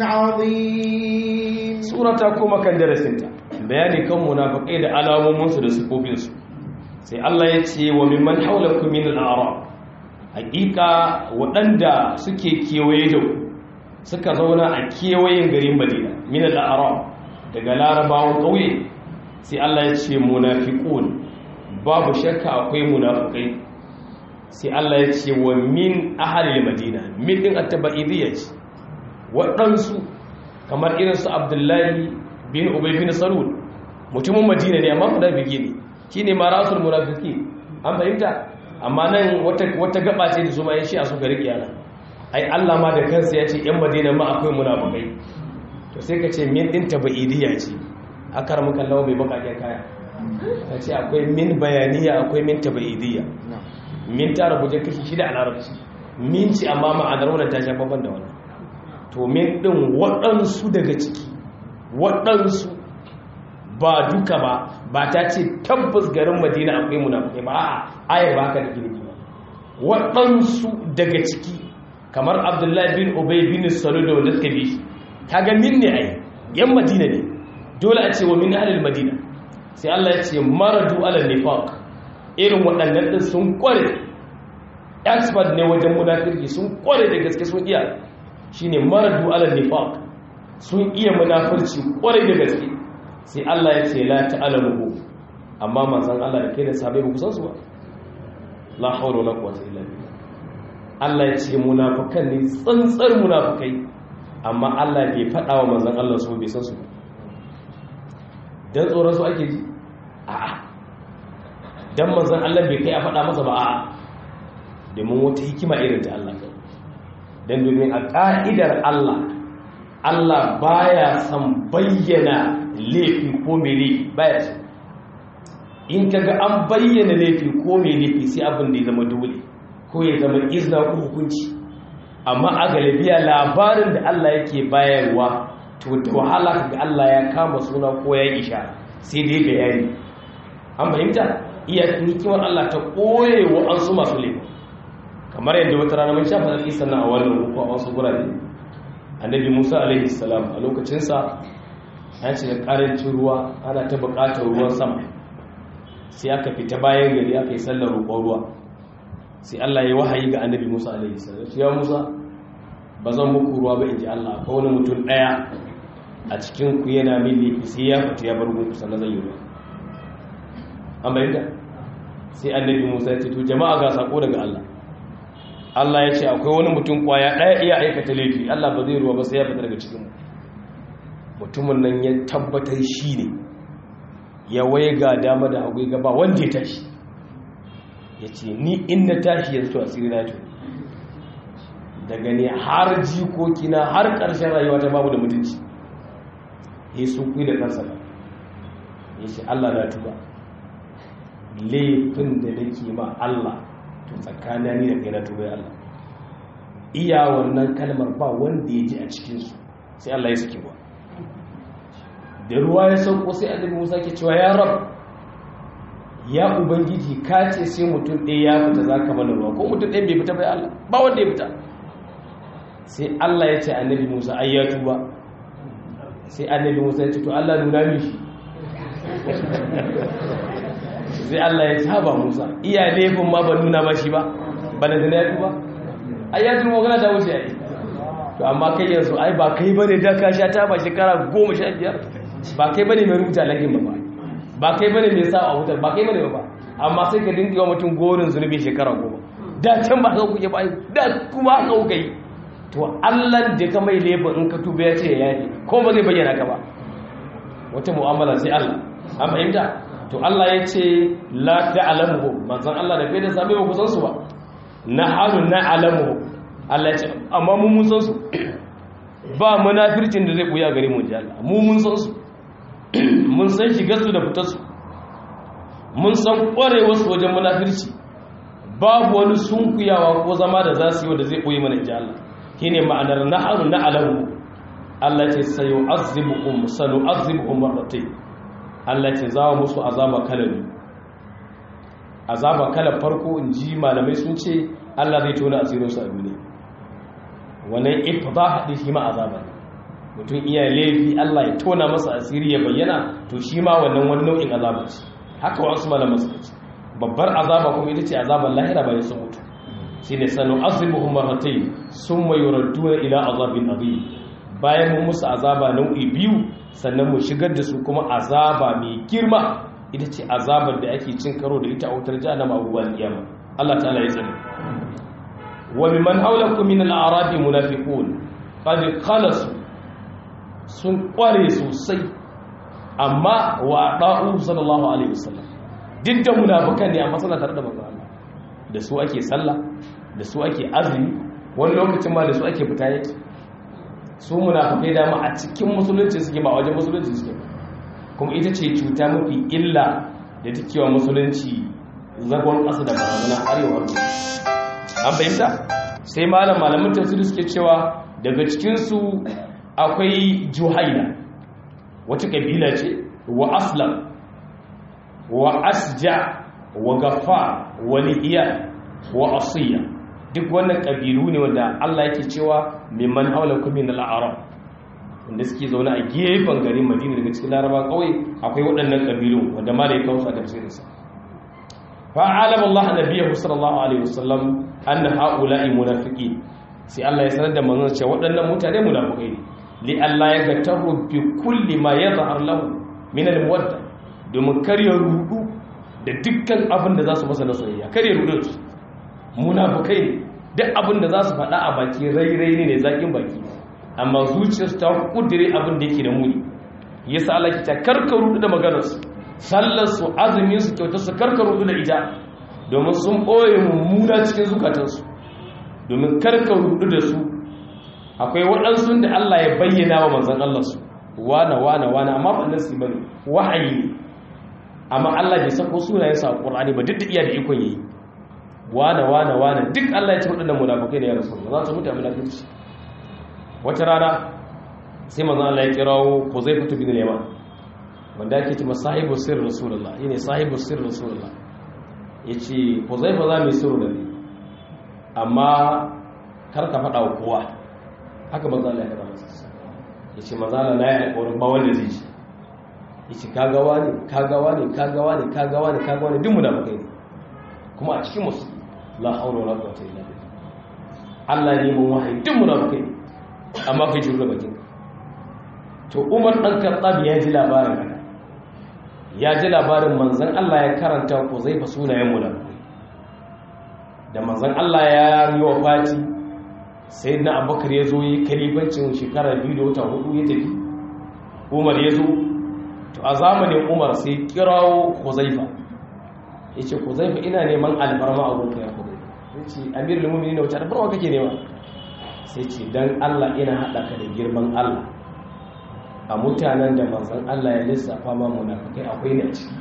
عظيم سورة كما كان درسنتا bayani kan munafikai da alamominsu da sifofinsu sai Allah ya ce wa mimman haulakum min al-a'rab hakika waɗanda suke kewaye da ku suka zauna a kewayen garin Madina min al-a'rab daga larabawan ƙauye sai Allah ya ce munafiqun babu shakka akwai munafikai sai Allah ya ce wa min ahalil madina min din at-tabaidiyya ce waɗansu kamar irin su Abdullahi bin Ubay bin Salul mutumin Madina ne amma munafiki ne shine marasul munafiki an fahimta amma nan wata wata gaba ce da su ma ya shi a su gari kiyana ai Allah ma da kansa ya ce yan Madina ma akwai munafikai to sai ka ce min din tabaidiyya ce akar muka lawo bai baka kaya ka ce akwai min bayaniya akwai min tabaidiyya min ta rubuce kashi shida a larabci min ce amma ma'anar wannan ta shafa ban da wannan to min din waɗansu daga ciki waɗansu ba duka ba ba ta ce tabbas garin madina akwai munafukai ba a ayar ba haka da gini ba waɗansu daga ciki kamar abdullahi bin ubay bin salu da wanda suka bi kaga min ne ai yan madina ne dole a ce wa min ahlil madina sai Allah ya ce maradu ala nifaq irin waɗannan din sun kware expert ne wajen munafirki sun kware da gaske sun iya shine maradu ala nifaq sun iya munafirci kware da gaske sai Allah ya ce la ta'lamu amma manzon Allah da kai da sahabbai ba ku san su ba la hawla wala quwwata illa billah Allah ya ce munafikan ne tsantsar munafikai amma Allah bai faɗa wa manzon Allah su bai san su ba dan tsoron su ake ji a'a dan manzon Allah bai kai a faɗa masa ba a'a domin wata hikima irin ta Allah kai dan domin a ka'idar Allah Allah baya son bayyana laifi ko mai laifi baya so in kaga an bayyana laifi ko mai laifi sai abin da ya zama dole ko ya zama izna ko hukunci amma a galibiya labarin da Allah yake bayarwa to da wahala kaga Allah ya kama suna ko ya isha sai dai ga yayi an fahimta iya hikimar Allah ta koye wa an su masu laifi kamar yadda wata rana mun shafa zaki sannan a wannan ko a wasu gurare annabi Musa alaihi salam a lokacin sa an shiga karancin ruwa ana ta buƙatar ruwan sama sai aka fita bayan gari aka yi sallar roƙon ruwa sai Allah ya wahayi ga annabi Musa alaihi salam ya Musa ba zan muku ruwa ba inji Allah ko wani mutum daya a cikin ku yana min laifi sai ya fita ya bar gunku sannan zan yi ruwa an bayyana sai annabi Musa ya ce to jama'a ga sako daga Allah Allah ya ce akwai wani mutum kwaya daya iya aikata laifi Allah ba zai ruwa ba sai ya fita daga cikin mu mutumin nan ya tabbatar shi ne ya waye ga dama da hagu gaba wanda ya tashi ya ce ni inda tashi yanzu to asiri na to daga ne har jikokina har ƙarshen rayuwa ta babu da mutunci ya su kuyi da kansa ba ya ce Allah na tuba laifin da nake ma Allah to tsakanin ni da kai na tuba ya Allah iya wannan kalmar ba wanda ya ji a cikinsu sai Allah ya saki ba da ruwa ya sauko sai annabi Musa ke cewa ya rab ya ubangiji ka ce sai mutum ɗaya ya fita zaka mana ruwa ko mutum ɗaya bai fita bai Allah ba wanda ya fita sai Allah ya ce annabi Musa ai ya tuba sai annabi Musa ya ce to Allah nuna mishi sai Allah ya ce haba Musa iya laifin ma ban nuna mashi ba ba da ya tuba ai ya tuba magana ta wuce ai to amma kai yanzu ai ba kai bane da ka sha ta ba shekara goma sha biyar ba kai bane mai rubuta lagin ba ba kai bane mai sa a wutar ba kai bane ba amma sai ka dinga wa mutum gorin zunubi shekara goma da can ba haka kuke ba da kuma haka kuka yi to Allah da ka mai laifin in ka tuba ya ce ya yi ko ba zai bayyana ka ba wata mu'amala sai Allah an fahimta to Allah ya ce la ta'lamu manzon Allah da kai da sabai ba ku san su ba na halu na alamu Allah ya ce amma mu mun san su ba munafircin da zai buya gare mu ji Allah mu mun san su mun san shigar su da fitar su mun san kwarewar su wajen munafirci babu wani sunkuyawa ko zama da za su yi wanda zai koyi mana inji Allah shine ma'anar na'aru na alamu Allah ce sayo azibuhum sanu azibuhum marratayn Allah ce za musu azaba kala biyu azaba kala farko in ji malamai sun ce Allah zai tona asirinsu a duniya wannan ifdah din shi ma azaba ne mutum iya laifi Allah ya tona masa asiri ya bayyana to shi ma wannan wani nau'in azaba ce haka wasu malaman suka ce babbar azaba kuma ita ce azaban lahira bayan sun mutu shine sanu azibuhum marratayn summa yuradduna ila azabin azim bayan mun musu azaba nau'i biyu sannan mu shigar da su kuma azaba mai girma ita ce azabar da ake cin karo da ita a wutar jahannama abubuwan kiyama Allah ta'ala ya tsare wa mimman hawlakum min al-a'rabi munafiqun qad khalasu sun kware sosai amma wa da'u sallallahu alaihi wasallam duk da munafikan ne amma suna tare da manzo Allah da su ake sallah da su ake azumi wani lokacin ma da su ake fita yake su munafikai da ma a cikin musulunci suke ba wajen musulunci suke ba kuma ita ce cuta mafi illa da ta kewa musulunci zagon ƙasa da barazana arewar an fahimta sai malam malamin tafsiri suke cewa daga cikinsu akwai juhaina wata kabila ce wa aslam wa asja wa gafa wa lihiya wa asiya duk wannan kabilu ne wanda Allah yake cewa mimman haulakum min al-a'rab wanda suke zaune a gefen garin madina daga cikin laraba kawai akwai waɗannan ƙabilu wanda ma da ya kawo su a tafsirinsa fa'alam Allah nabiyahu sallallahu alaihi wasallam anna haula'i munafiqin sai Allah ya sanar da manzon cewa waɗannan mutane munafikai ne li Allah ya gataru bi kulli ma yadhhar lahu min al-muwadda domin kar ya rudu da dukkan abin da za su masa na soyayya kar ya rudu su munafikai ne duk abin da za su faɗa a baki rai-rai ne zakin baki amma zuciyarsu ta kudire abin da yake da muni yasa Allah ki ta karkaru da maganarsu sallar su azumin su kyautar su karkaru da ita domin sun boye mummuna cikin zukatansu domin karkaru da su akwai waɗansu da Allah ya bayyana wa manzon Allah su wana wana wana amma ba nan su bane wahayi ne amma Allah bai sako sunayen sa a Qur'ani ba duk da iya da ikon yayi wana wana wana duk Allah ya ce waɗannan munafikai ne ya rasu za su mutu a munafiki wata rana sai manzan Allah ya kirawo Huzaifatu bin Yaman wanda ake cewa sahibu sirr rasulullah yene sahibu sirr rasulullah yace Huzaifa za mu sirru da ni amma kar ka faɗa wa kowa haka manzan Allah ya kira masa yace manzan Allah na yi alƙawarin ba wanda zai ji yace kaga wani kaga wani kaga wani kaga wani kaga wani duk mu da mukai ne kuma a cikin musu la haula wala quwwata illa billah Allah ne mun wahayi duk mu da mukai ne amma kai jure bakin to umar dan kartab ya ji labarin haka ya ji labarin manzon Allah ya karanta ko zai fa sunayen mu da manzon Allah ya yi wa fati sayyidina abubakar ya zo yi kalibancin shekara biyu da wata hudu ya tafi umar ya zo to a zamanin umar sai kirawo huzaifa ya ce huzaifa ina neman alfarma a wurin ya huzaifa ya ce amirul mu'minin wata alfarma kake nema sai ce don Allah ina haɗa ka da girman Allah a mutanen da manzan Allah ya lissafa ma munafikai akwai ne a ciki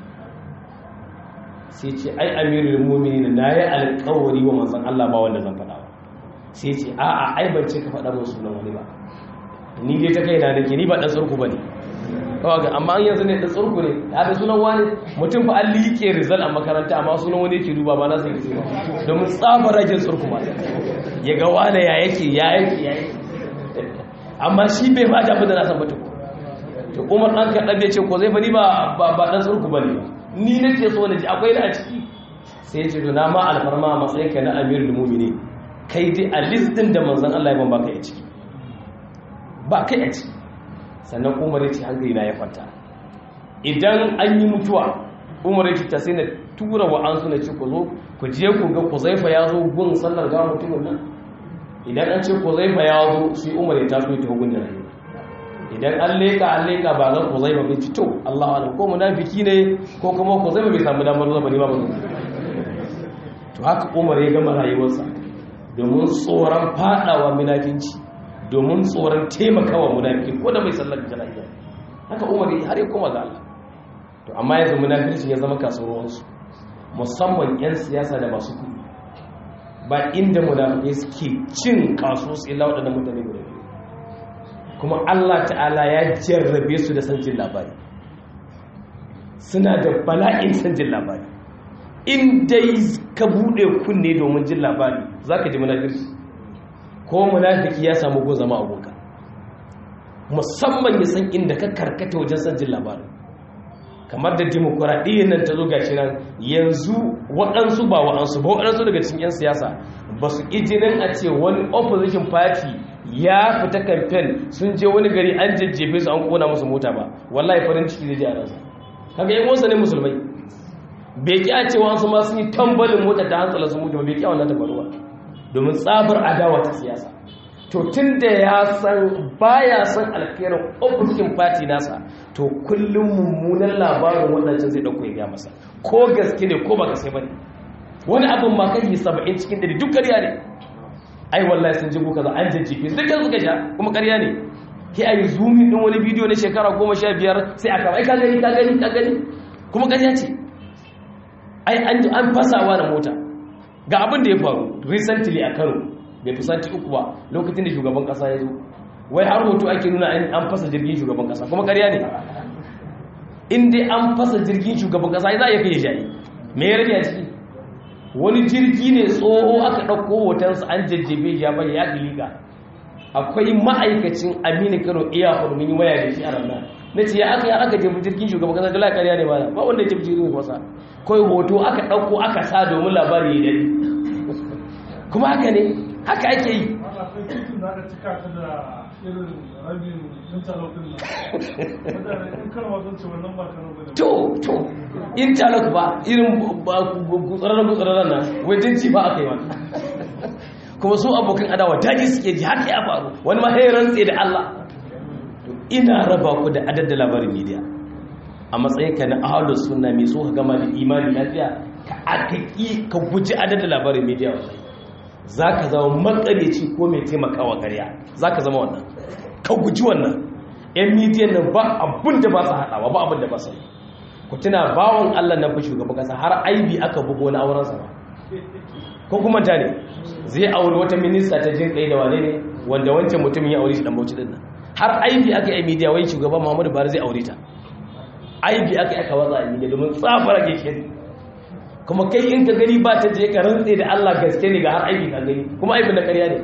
sai ce ai amirul mu'minin na yi alƙawari wa manzan Allah ba wanda zan faɗa ba sai ce a'a ai ban ce ka faɗa mun sunan wani ba ni dai ta kai na nake ni ba ɗan tsurku ba ne kawai amma an yanzu ne ɗan tsurku ne ya da sunan wani mutum fa an liƙe rizal a makaranta amma sunan wani yake duba ba na sai ke ba domin tsabar ragin tsurku ma ya ga wane ya yake ya yake ya yake amma shi bai ma damu da na san mutum to umar ɗan kaɗan ya ce ko zai bani ba ɗan tsurku ba ne ni na ce so na ji akwai na a ciki sai ce to na ma alfarma a matsayin ka na amir da mumini kai dai a listin da manzan Allah ya ban baka a ciki ba kai a ciki sannan umar ya ce hankali na ya kwanta idan an yi mutuwa umar ya ce ta sai na tura wa an suna ce ku zo ku je ku ga ku zaifa ya zo gun sallar gawa mutumin nan idan an ce ku zaifa ya zo sai umar ya taso ta hukunta rayuwa idan an leka an leka ba zan ku zaifa bai fito Allah wa ko munafiki ne ko kuma ku zaifa bai samu damar zama ne ba ba to haka umar ya gama rayuwarsa domin tsoron fadawa munafinci domin tsoron taimakawa munafiki ko da mai sallar jana'iza haka umar har ya koma ga Allah to amma yanzu munafici ya zama kasuwarsu musamman 'yan siyasa da masu kuɗi ba inda munafikai suke cin kaso su illa waɗannan mutane guda biyu kuma Allah ta'ala ya jarrabe su da san jin labari suna da bala'in san jin labari in dai ka buɗe kunne domin jin labari za ka ji munafirci ko munafiki ya samu gun zama aboka musamman ya san inda ka karkata wajen san jin labarin kamar da demokuraɗiyyar nan ta zo gashi nan yanzu waɗansu ba waɗansu ba waɗansu daga cikin 'yan siyasa ba su ijinin a ce wani opposition party ya fita kamfen sun je wani gari an jajjefe su an kona musu mota ba wallahi farin ciki zai ji a ransa kaga yin wasu ne musulmai bai ƙi a cewa su ma sun yi tambalin mota ta hantsala su mutu ba bai ƙi a wannan ta faruwa domin tsabar adawa ta siyasa to tun da ya san baya san alkhairin opposition party nasa to kullum mummunan labarin waɗancan zai ɗauko ya masa ko gaske ne ko ba gaske ba ne wani abin ma kai saba'in cikin dari duk ƙarya ne ai wallahi sun jigo kaza an jajjefe su dukkan suka sha kuma ƙarya ne ke a yi zoomin ɗin wani bidiyo na shekara goma sha biyar sai a kama ai ka gani ka gani ka gani kuma ƙarya ce ai an fasawa da mota ga abin da ya faru recently a kano bai fi sati uku ba lokacin da shugaban kasa ya zo wai har hoto ake nuna an fasa jirgin shugaban kasa kuma karya ne in dai an fasa jirgin shugaban kasa za a iya kai shayi me ya rage a ciki wani jirgi ne tsoho aka ɗauko hotonsa an jajjebe ya bai ya liga akwai ma'aikacin aminu kano iya hulmin yi waya da shi a ranar na ce ya aka yi aka jefi jirgin shugaban kasa dala karya ne ba ba wanda ya jefi jirgin kasa kawai hoto aka ɗauko aka sa domin labari ya dare kuma haka ne haka ake yi to to interlock ba irin gutsararren gutsararren nan wajen ci ba aka yi wani kuma su abokan adawa daji suke ji haka ya faru wani ma ya rantse da Allah to ina raba ku da adadda labarin media a matsayin ka na ahalus sunna mai so ka gama da imani lafiya ka akaki ka guji adadda labarin media wallahi za ka zama makareci ko mai taimakawa karya za ka zama wannan ka guji wannan yan midiyan nan ba abin da ba su haɗawa ba abin da ba su yi ku tuna bawon allah na fi shugaban kasa har aibi aka bugo na aurensa ba ko kuma ta ne zai auri wata minista ta jin kai da wane ne wanda wancan mutumin ya aure shi dan bauchi din nan har aibi aka yi midiya wai shugaban muhammadu buhari zai aure ta aibi aka yi aka watsa a midiya domin tsafara ke shi kuma kai in ka gani ba ta je ka rantse da Allah gaske ne ga har aiki ka gani kuma aibin da ƙarya ne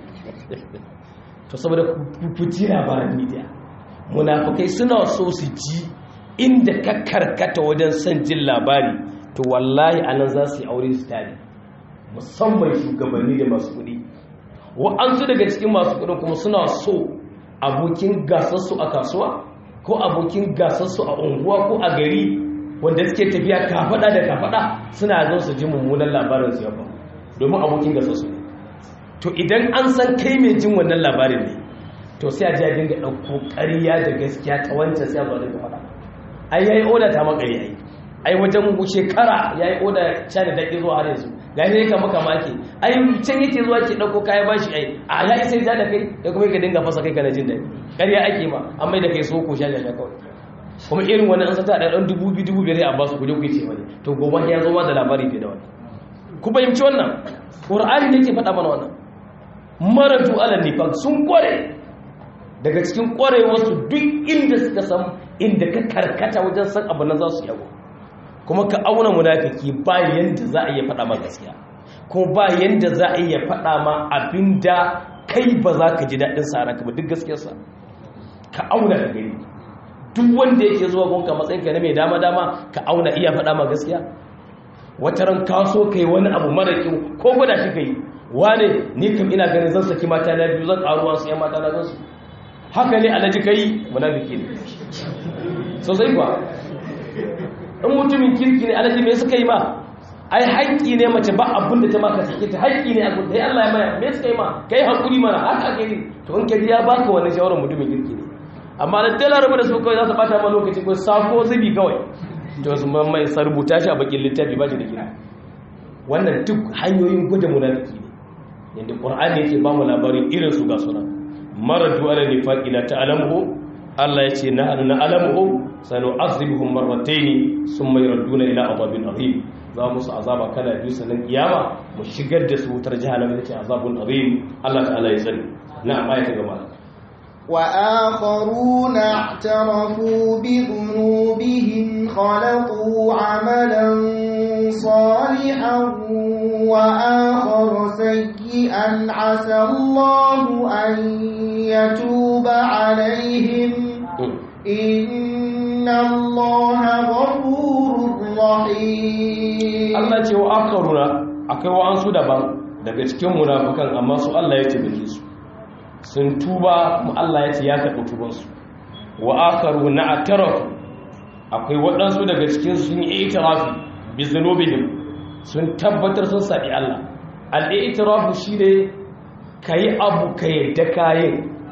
to saboda ku ji labaran media munafikai suna so su ji inda ka karkata wajen son jin labari to wallahi anan za su yi aure su tare musamman shugabanni da masu kuɗi wa'ansu daga cikin masu kuɗin kuma suna so abokin gasarsu a kasuwa ko abokin gasarsu a unguwa ko a gari wanda suke tafiya kafada da kafada suna zo su ji mummunan labarin su yaba domin abokin gasa su ne to idan an san kai mai jin wannan labarin ne to sai a ji a dinga ɗauko ƙarya da gaskiya ta wancan sai a zo da faɗa ai yayi oda ta makari ai ai wajen shekara yayi oda sha da daƙi zuwa har yanzu ga ne ka maka maki ai can yake zuwa ke ɗauko kaya bashi ai a ya isa ja da kai da kuma ka dinga fasa kai kana jin daɗi ƙarya ake ma an mai da kai so ko sha da kawai kuma irin wani an sata da ɗan dubu biyu dubu biyar a basu kuje kuke ce wani to gobe ya zo ma da labari fiye da wani ku fahimci wannan ƙur'ani ne ke faɗa mana wannan maratu ala nifaq sun kware daga cikin ƙwarewarsu duk inda suka san inda ka karkata wajen san abu nan za su yago kuma ka auna munafiki ba yanda za a iya faɗa ma gaskiya kuma ba yanda za a iya faɗa ma abinda kai ba za ka ji daɗin sa ranka ba duk gaskiyarsa ka auna ka gani duk wanda yake zuwa gonka matsayin ka na mai dama dama ka auna iya faɗa ma gaskiya wata ran ka so kai wani abu mara kyau ko gwada shi kai wane ni kam ina ganin zan saki mata na biyu zan karuwa su yan mata na gansu haka ne alhaji kai munafiki ne sosai kuwa in mutumin kirki ne alhaji me suka yi ma ai haƙƙi ne mace ba abin da ta maka sake ta haƙƙi ne a gudu sai Allah ya maya me suka yi ma kai hakuri mana haka ake yi to in ka ya baka wannan shawarar mutumin kirki ne amma da dala rabu da su kawai za su bata ma lokaci ko sako zubi kawai to su mai sa rubuta shi a bakin littafi ba shi da kira wannan duk hanyoyin gudun munafiki ne yadda qur'ani yake ba mu labarin irin su ga sunan maradu ala nifaqi la ta'lamuhu Allah ya ce nahnu na'lamu sanu'azibuhum marratayn thumma yurduna ila adhabin azim za mu su azaba kala biyu sanan kiyama mu shigar da su wutar jahannama yace azabun azim Allah ta'ala ya sani na'am ayata gaba وآخرون اعترفوا بذنوبهم خلقوا عملا صالحا وآخر سيئا عسى الله أن يتوب عليهم إن الله غفور رحيم Allah ce wa akaruna akai wa'ansu daban daga cikin munafukan amma su Allah ya tabbake su sun tuba mu Allah ya ce ya karɓi tubansu wa akaru na atarafu akwai waɗansu daga cikin sun yi itirafi bi zunubihim sun tabbatar sun saɓi Allah al-itirafu shine kayi abu ka yadda kayin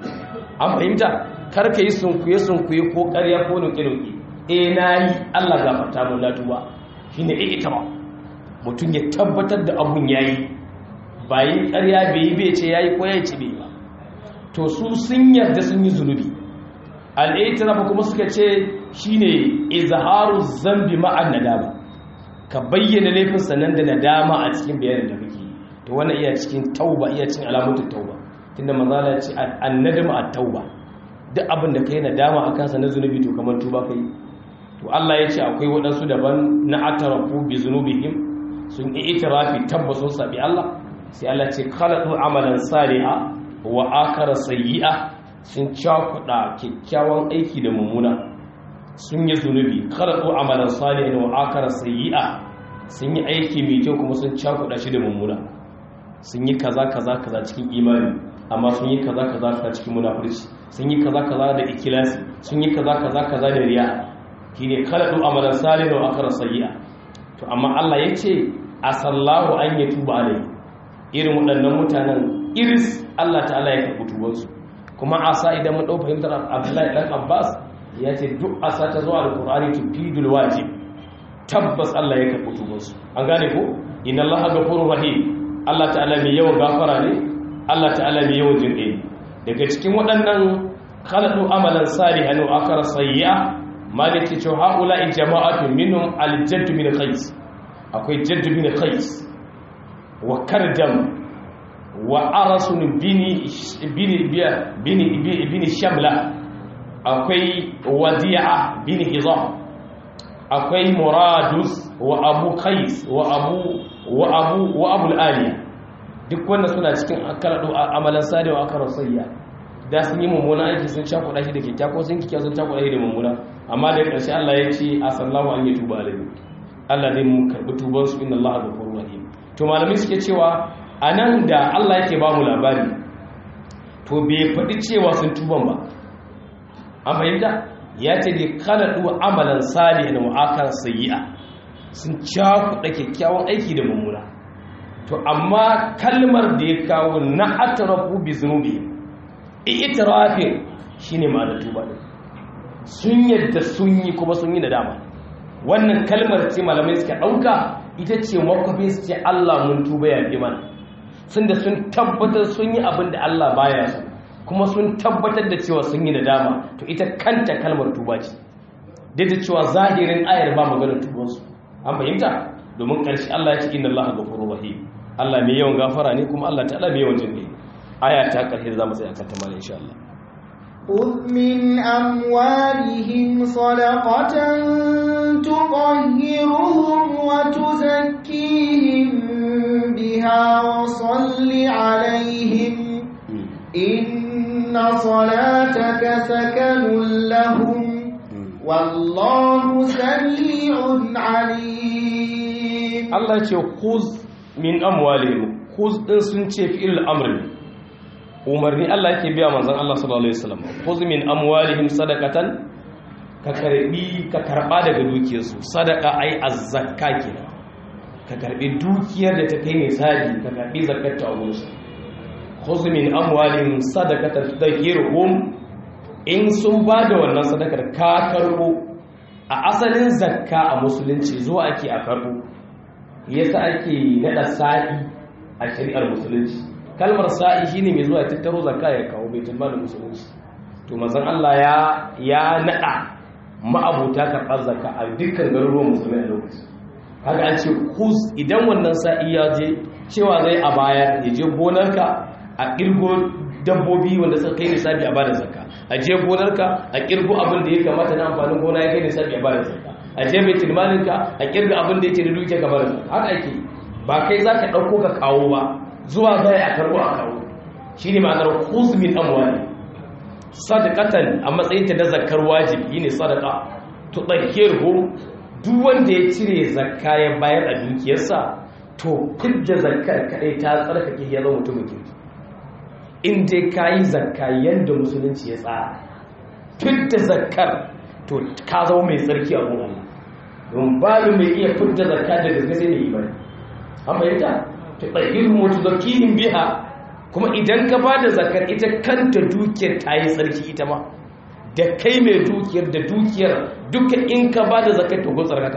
an fahimta kar ka yi sunkuye sunkuye ko ƙarya ko nuke nuke eh nayi Allah gafarta mun na tuba shine itiraf mutum ya tabbatar da abun yayi bayin ƙarya bai yi bai ce yayi ko ya ci bai ba to su sun yarda sun yi zunubi al'itirafa kuma suka ce shine izharu zambi ma'an nadama ka bayyana laifin sanan da nadama a cikin bayanin da kake to wannan iya cikin tauba iya cikin alamatun tauba tunda manzala ya ce annadama at-tauba duk abin da kai nadama a kansa na zunubi to kamar tuba kai to Allah ya ce akwai waɗansu daban na atarafu bi zunubihim sun yi itirafi tabbasun sabi Allah sai Allah ce khalaqu amalan salihah wa akara sayyi'a sun cakuɗa kyakkyawan aiki da mummuna sun yi zunubi kharatu amalan salihin wa akara sayyi'a sun yi aiki mai kyau kuma sun cakuɗa shi da mummuna sun yi kaza kaza kaza cikin imani amma sun yi kaza kaza kaza cikin munafurci sun yi kaza kaza da ikilasi sun yi kaza kaza kaza da riya shine kharatu amalan salihin wa akara sayyi'a to amma Allah yace asallahu an yatuba alai irin waɗannan mutanen iris Allah ta'ala ya karɓi tubansu kuma asa idan mun ɗau fahimtar Abdullahi ɗan Abbas ya ce duk asa ta zuwa alƙur'ani tufidul wajib tabbas Allah ya karɓi tubansu an gane ko inna Allah ghafurur rahim Allah ta'ala mai yawan gafara ne Allah ta'ala mai yawan jinƙai daga cikin waɗannan khalaqu amalan salihan wa akara sayyi'a maliki ce haula jama'atu minhum al-jadd min qais akwai jadd min qais wa kardam wa arasun bini bini bini bini shamla akwai wadi'a bini hizam akwai muradus wa abu qais wa abu wa abu wa abu aliya duk wanda suna cikin akaradu amalan sadi wa akarar sayya da sun yi mummuna aiki sun sha kuɗa shi da kyakkya ko sun kyakkya sun sha kuɗa shi da mummuna amma da ƙarshe Allah ya ce a sallahu an yi tuba alaihi Allah ne mu karɓi tubansu inna Allah ghafurur rahim to malamai suke cewa a nan da Allah yake ba mu labari to bai faɗi cewa sun tuban ba an fahimta ya ce da kalaɗu amalan salihin na mu'akar sayi'a sun cakuɗa kyakkyawan aiki da mummuna to amma kalmar da ya kawo na atarafu bi zunubi itirafin shine ma'anar tuba din sun yadda sun yi kuma sun yi nadama wannan kalmar ce malamai suka ɗauka ita ce makwafin su ce Allah mun tuba ya fi mana sun da sun tabbatar sun yi abin da Allah baya su kuma sun tabbatar da cewa sun yi nadama to ita kanta kalmar tuba ce duk da cewa zahirin ayar ba maganar tubansu an fahimta domin ƙarshe Allah ya ce inna Allah ghafurur rahim Allah mai yawan gafara ne kuma Allah ta'ala mai yawan jinkai aya ta ƙarshe da zamu tsaya kan ta mallan insha Allah خذ من أموالهم صدقة تطهرهم وتزكيهم بها وصل عليهم إن صلاتك سكن لهم والله سميع عليم Allah ce khuz min amwalihim khuz din sun ce fi'il amr umarni Allah yake biya manzon Allah sallallahu alaihi wasallam khuz min amwalihim sadaqatan ka karbi ka karba daga dukiyarsu sadaqa ai az-zakka kenan ka karbi dukiyar da ta kai misali ka karbi zakkar ta wurin su khuz min amwalihim sadaqatan tudahhiruhum in sun bada wannan sadakar ka karbo a asalin zakka a musulunci zuwa ake a karbo yasa ake nada sa'i a shari'ar musulunci kalmar sa'i shine mai zuwa tattaro zakka ya kawo baitul malin musulunci to to manzon Allah ya ya nada ma'abuta karɓar zakka a dukkan garuruwan musulmai a lokacin haka an ce kus idan wannan sa'i ya je cewa zai a bayar ya je gonarka a kirgo dabbobi wanda suka kai nisabi a bada zakka a je gonarka a kirgo abin da ya kamata na amfanin gona ya kai nisabi a bada zakka a je mai tilmaninka a kirga abin da yake da duke ka bada zakka haka ake ba kai za ka ɗauko ka kawo ba zuwa zai a karɓo a kawo shi ne ma'anar kus min amwali sadaqatan a matsayin ta na zakkar wajibi ne sadaqa to dahirhu duk wanda ya cire zakka ya bayar a dukiyarsa to fidda zakkar kadai ta tsarkake ya zama mutumin kirki in dai kayi zakka yanda musulunci ya tsara fidda zakkar to ka zama mai tsarki a gun Allah don babu mai iya fidda zakka da gaske sai ne imani an bayyana to dahirhu mutazakkihin biha kuma idan ka ba da zakar ita kanta dukiyar ta yi tsarki ita ma da kai mai dukiyar da dukiyar duka in ka ba da zakar ta gun tsarkaka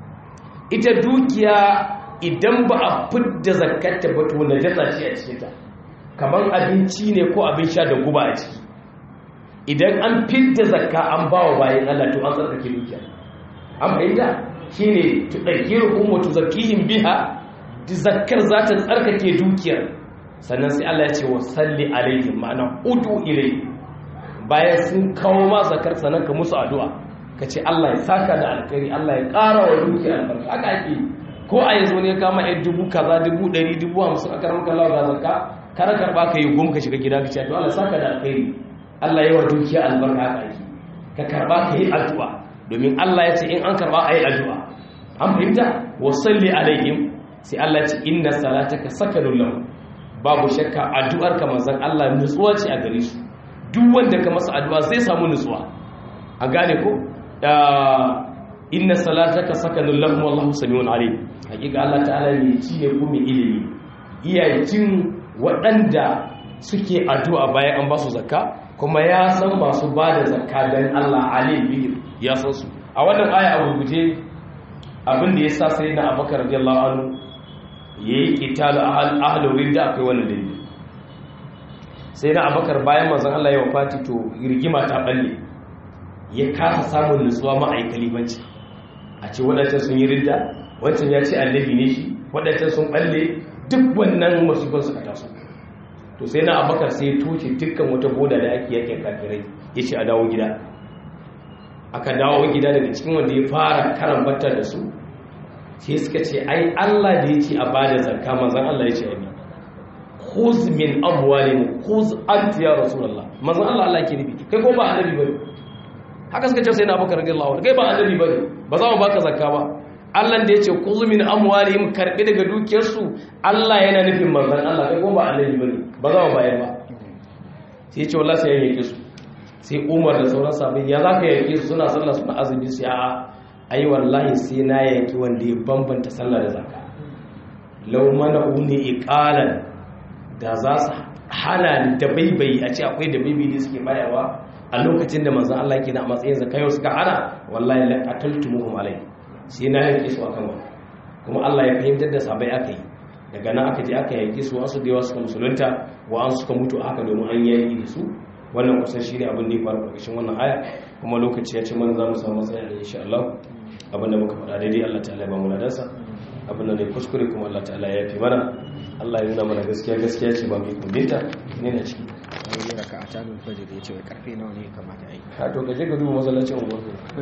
ita dukiya idan ba a fidda zakar ta bato na jasa ce a cikinta kamar abinci ne ko abin sha da guba a ciki idan an fidda zakka an ba wa bayan Allah to an tsarkake dukiya an fahimta shine tudayyiru ummu tuzakkihim biha zakkar za ta tsarkake dukiyar sannan sai Allah ya ce wa salli alaihim ma'ana udu ilai bayan sun kawo ma zakar sannan ka musu addu'a ka ce Allah ya saka da alkhairi Allah ya ƙara wa duki albarka haka ake ko a yanzu ne kama yan dubu kaza dubu ɗari dubu hamsin a karamar kallawa ga zakka kar karɓa ka yi gum ka shiga gida ka ce to Allah saka da alkhairi Allah ya wa dukiya albarka haka ake ka karɓa ka yi addu'a domin Allah ya ce in an karɓa a yi addu'a an fahimta wa salli alaihim sai Allah ya ce inna salataka sakanun lahum babu shakka addu'ar ka manzon Allah nutsuwa ce a gare su duk wanda ka masa addu'a zai samu nutsuwa a gane ko inna salataka sakanun lahum wallahu samiun alim hakika Allah ta'ala ne ci ne kuma ilimi iya jin waɗanda suke addu'a bayan an ba su zakka kuma ya san masu ba da zakka dan Allah alim bihi ya san su a wannan aya a guje abin da ya sa sai na abakar radiyallahu anhu ya yi ƙitalu ahalurin da akwai wani dalili sai na abakar bayan mazan Allah ya wafati to rigima ta balle ya kasa samun nutsuwa ma'aikali banci a ce waɗancan sun yi ridda wancan ya ce annabi ne shi waɗancan sun balle duk wannan masifan suka taso to sai na abakar sai ya toce dukkan wata boda da ake yakin kafirai ya ce a dawo gida aka dawo gida daga cikin wanda ya fara karan batta da su sai suka ce ai Allah da ya ce a bada zakka manzon Allah ya ce abi khuz min amwalihim khuz anta ya rasulullah manzon Allah Allah ke nufi kai ko ba annabi bane haka suka ce sai na bakar radiyallahu anhu kai ba annabi bane ba za mu baka zakka ba Allah da ya ce khuz min amwalihim karbi daga dukiyarsu Allah yana nufin manzon Allah kai ko ba annabi bane ba za mu bayar ba sai ya ce wallahi sai ya yake su sai Umar da sauran sahabbai ya zaka yake su suna sallah suna azumi sai a'a ai wallahi sai na yaki wanda ya bambanta sallah da zakka law mana uni iqalan da za su hana da baibayi a ce akwai da baibayi da suke bayarwa a lokacin da manzon Allah yake na matsayin zakka yau suka hana wallahi la qataltumuhum alai sai na yaki su akan wannan kuma Allah ya fahimtar da sabai aka yi daga nan aka je aka yaki su wasu da yawa suka musulunta wa an suka mutu haka domin an yaki da su wannan kusan shi ne abin da ya faru ƙarƙashin wannan aya kuma lokaci ya ce mana za mu samu matsaya da insha Allah abin da muka faɗa daidai Allah ta'ala ya ba mu ladansa abin da ne kuskure kuma Allah ta'ala ya fi mana Allah ya nuna mana gaskiya gaskiya ce ba mai kundinta ne na ciki wani raka a tamin fajir ya ce wai karfe nawa ne kamata a yi ka to gaje ka duba masallacin unguwar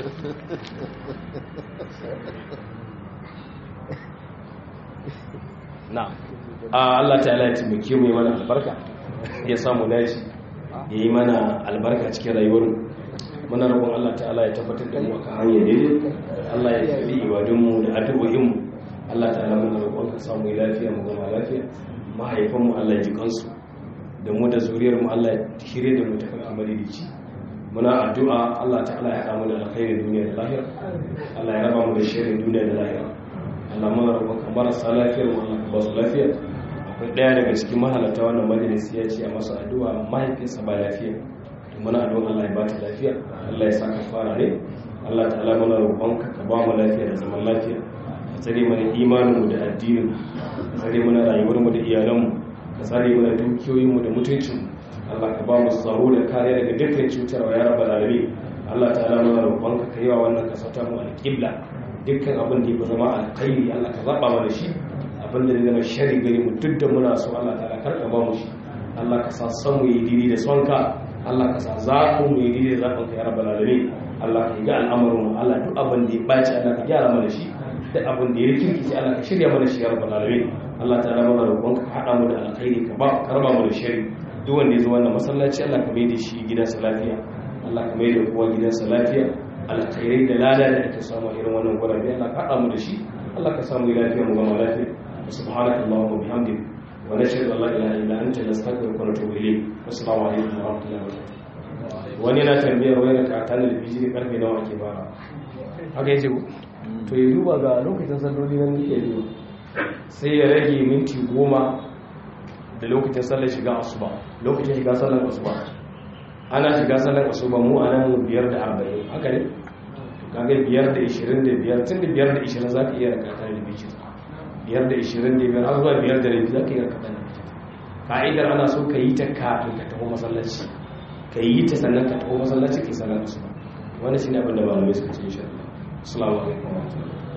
na Allah ta'ala ya taimake mu yi mana albarka ya samu naci ya yi mana albarka cikin rayuwar muna roƙon Allah ta'ala ya tabbatar da mu akan hanyar daidai Allah ya tafi ibadunmu da addu'o'in mu Allah ta'ala muna roƙon ka samu lafiya mu gama lafiya mahaifan mu Allah ya ji kansu da mu da zuriyar mu Allah ya shirye da mu ta farki madidici muna addu'a Allah ta'ala ya haɗa mu da alkhairin duniya da lahira Allah ya raba mu da shirin duniya da lahira Allah muna roƙon ka marasa lafiyar mu Allah ka ba su lafiya akwai ɗaya daga cikin mahalarta wannan majalisi ya ce a masa addu'a mahaifinsa ba lafiya to muna addu'a Allah ya ba ta lafiya Allah ya saka fara ne Allah ta'ala muna roƙonka ka ba mu lafiya da zaman lafiya ka tsare mana imanin mu da addinin ka tsare mana rayuwar mu da iyalan mu ka tsare mana dukiyoyin mu da mutuncin mu Allah ka ba mu tsaro da kariya daga dukkan cutarwa ya rabbal alamin Allah ta'ala muna roƙon ka kaiwa wannan kasa ta mu alƙibla dukkan abin da ya zama alkhairi Allah ka zaba mana shi abin da ya zama shari gare mu duk da muna so Allah ta'ala karka ba mu shi Allah ka sa san mu yi dini da sonka Allah ka sa zaɓin mu yi dini da zaɓin ka ya rabbal alamin Allah ka ga al'amarin mu Allah duk abin da ya baci Allah ka gyara mana shi duk abin da ya rikirkice Allah ka shirya mana shi ya rabbal alamin Allah ta'ala muna roƙon ka haɗa mu da alkhairi ka ba ka raba mu da shari duk wanda ya zo wannan masallaci Allah ka mai da shi gidansa lafiya Allah ka mai da kowa gidansa lafiya alkhairai da lada da ake samu a irin wannan gurabe Allah ka haɗa mu da shi Allah ka samu lafiya mu gama lafiya subhanaka allahumma bihamdik wa nashhadu an la ilaha illa anta nastaghfiruka wa natubu ilayk assalamu alaikum wa rahmatullahi wa barakatuh wani yana tambayar wai da katan da bijiri karfe nawa ake ba haka yace ku to ya duba ga lokacin salloli nan yake yi sai ya rage minti goma da lokacin sallar shiga asuba lokacin shiga sallar asuba ana shiga sallar asuba mu a nan biyar da arba'in haka ne kaga biyar da ishirin da biyar tun da biyar da ishirin za ka iya rakata da biyu biyar da ishirin da biyar har zuwa biyar da rabi za ka iya rakata da biyu ka'idar ana so ka yi ta kafin ka taho masallaci ka yi ta sannan ka taho masallaci ka yi sallar asuba wani shi ne abin da malamai suka ce insha Allah assalamu alaikum wa rahmatullahi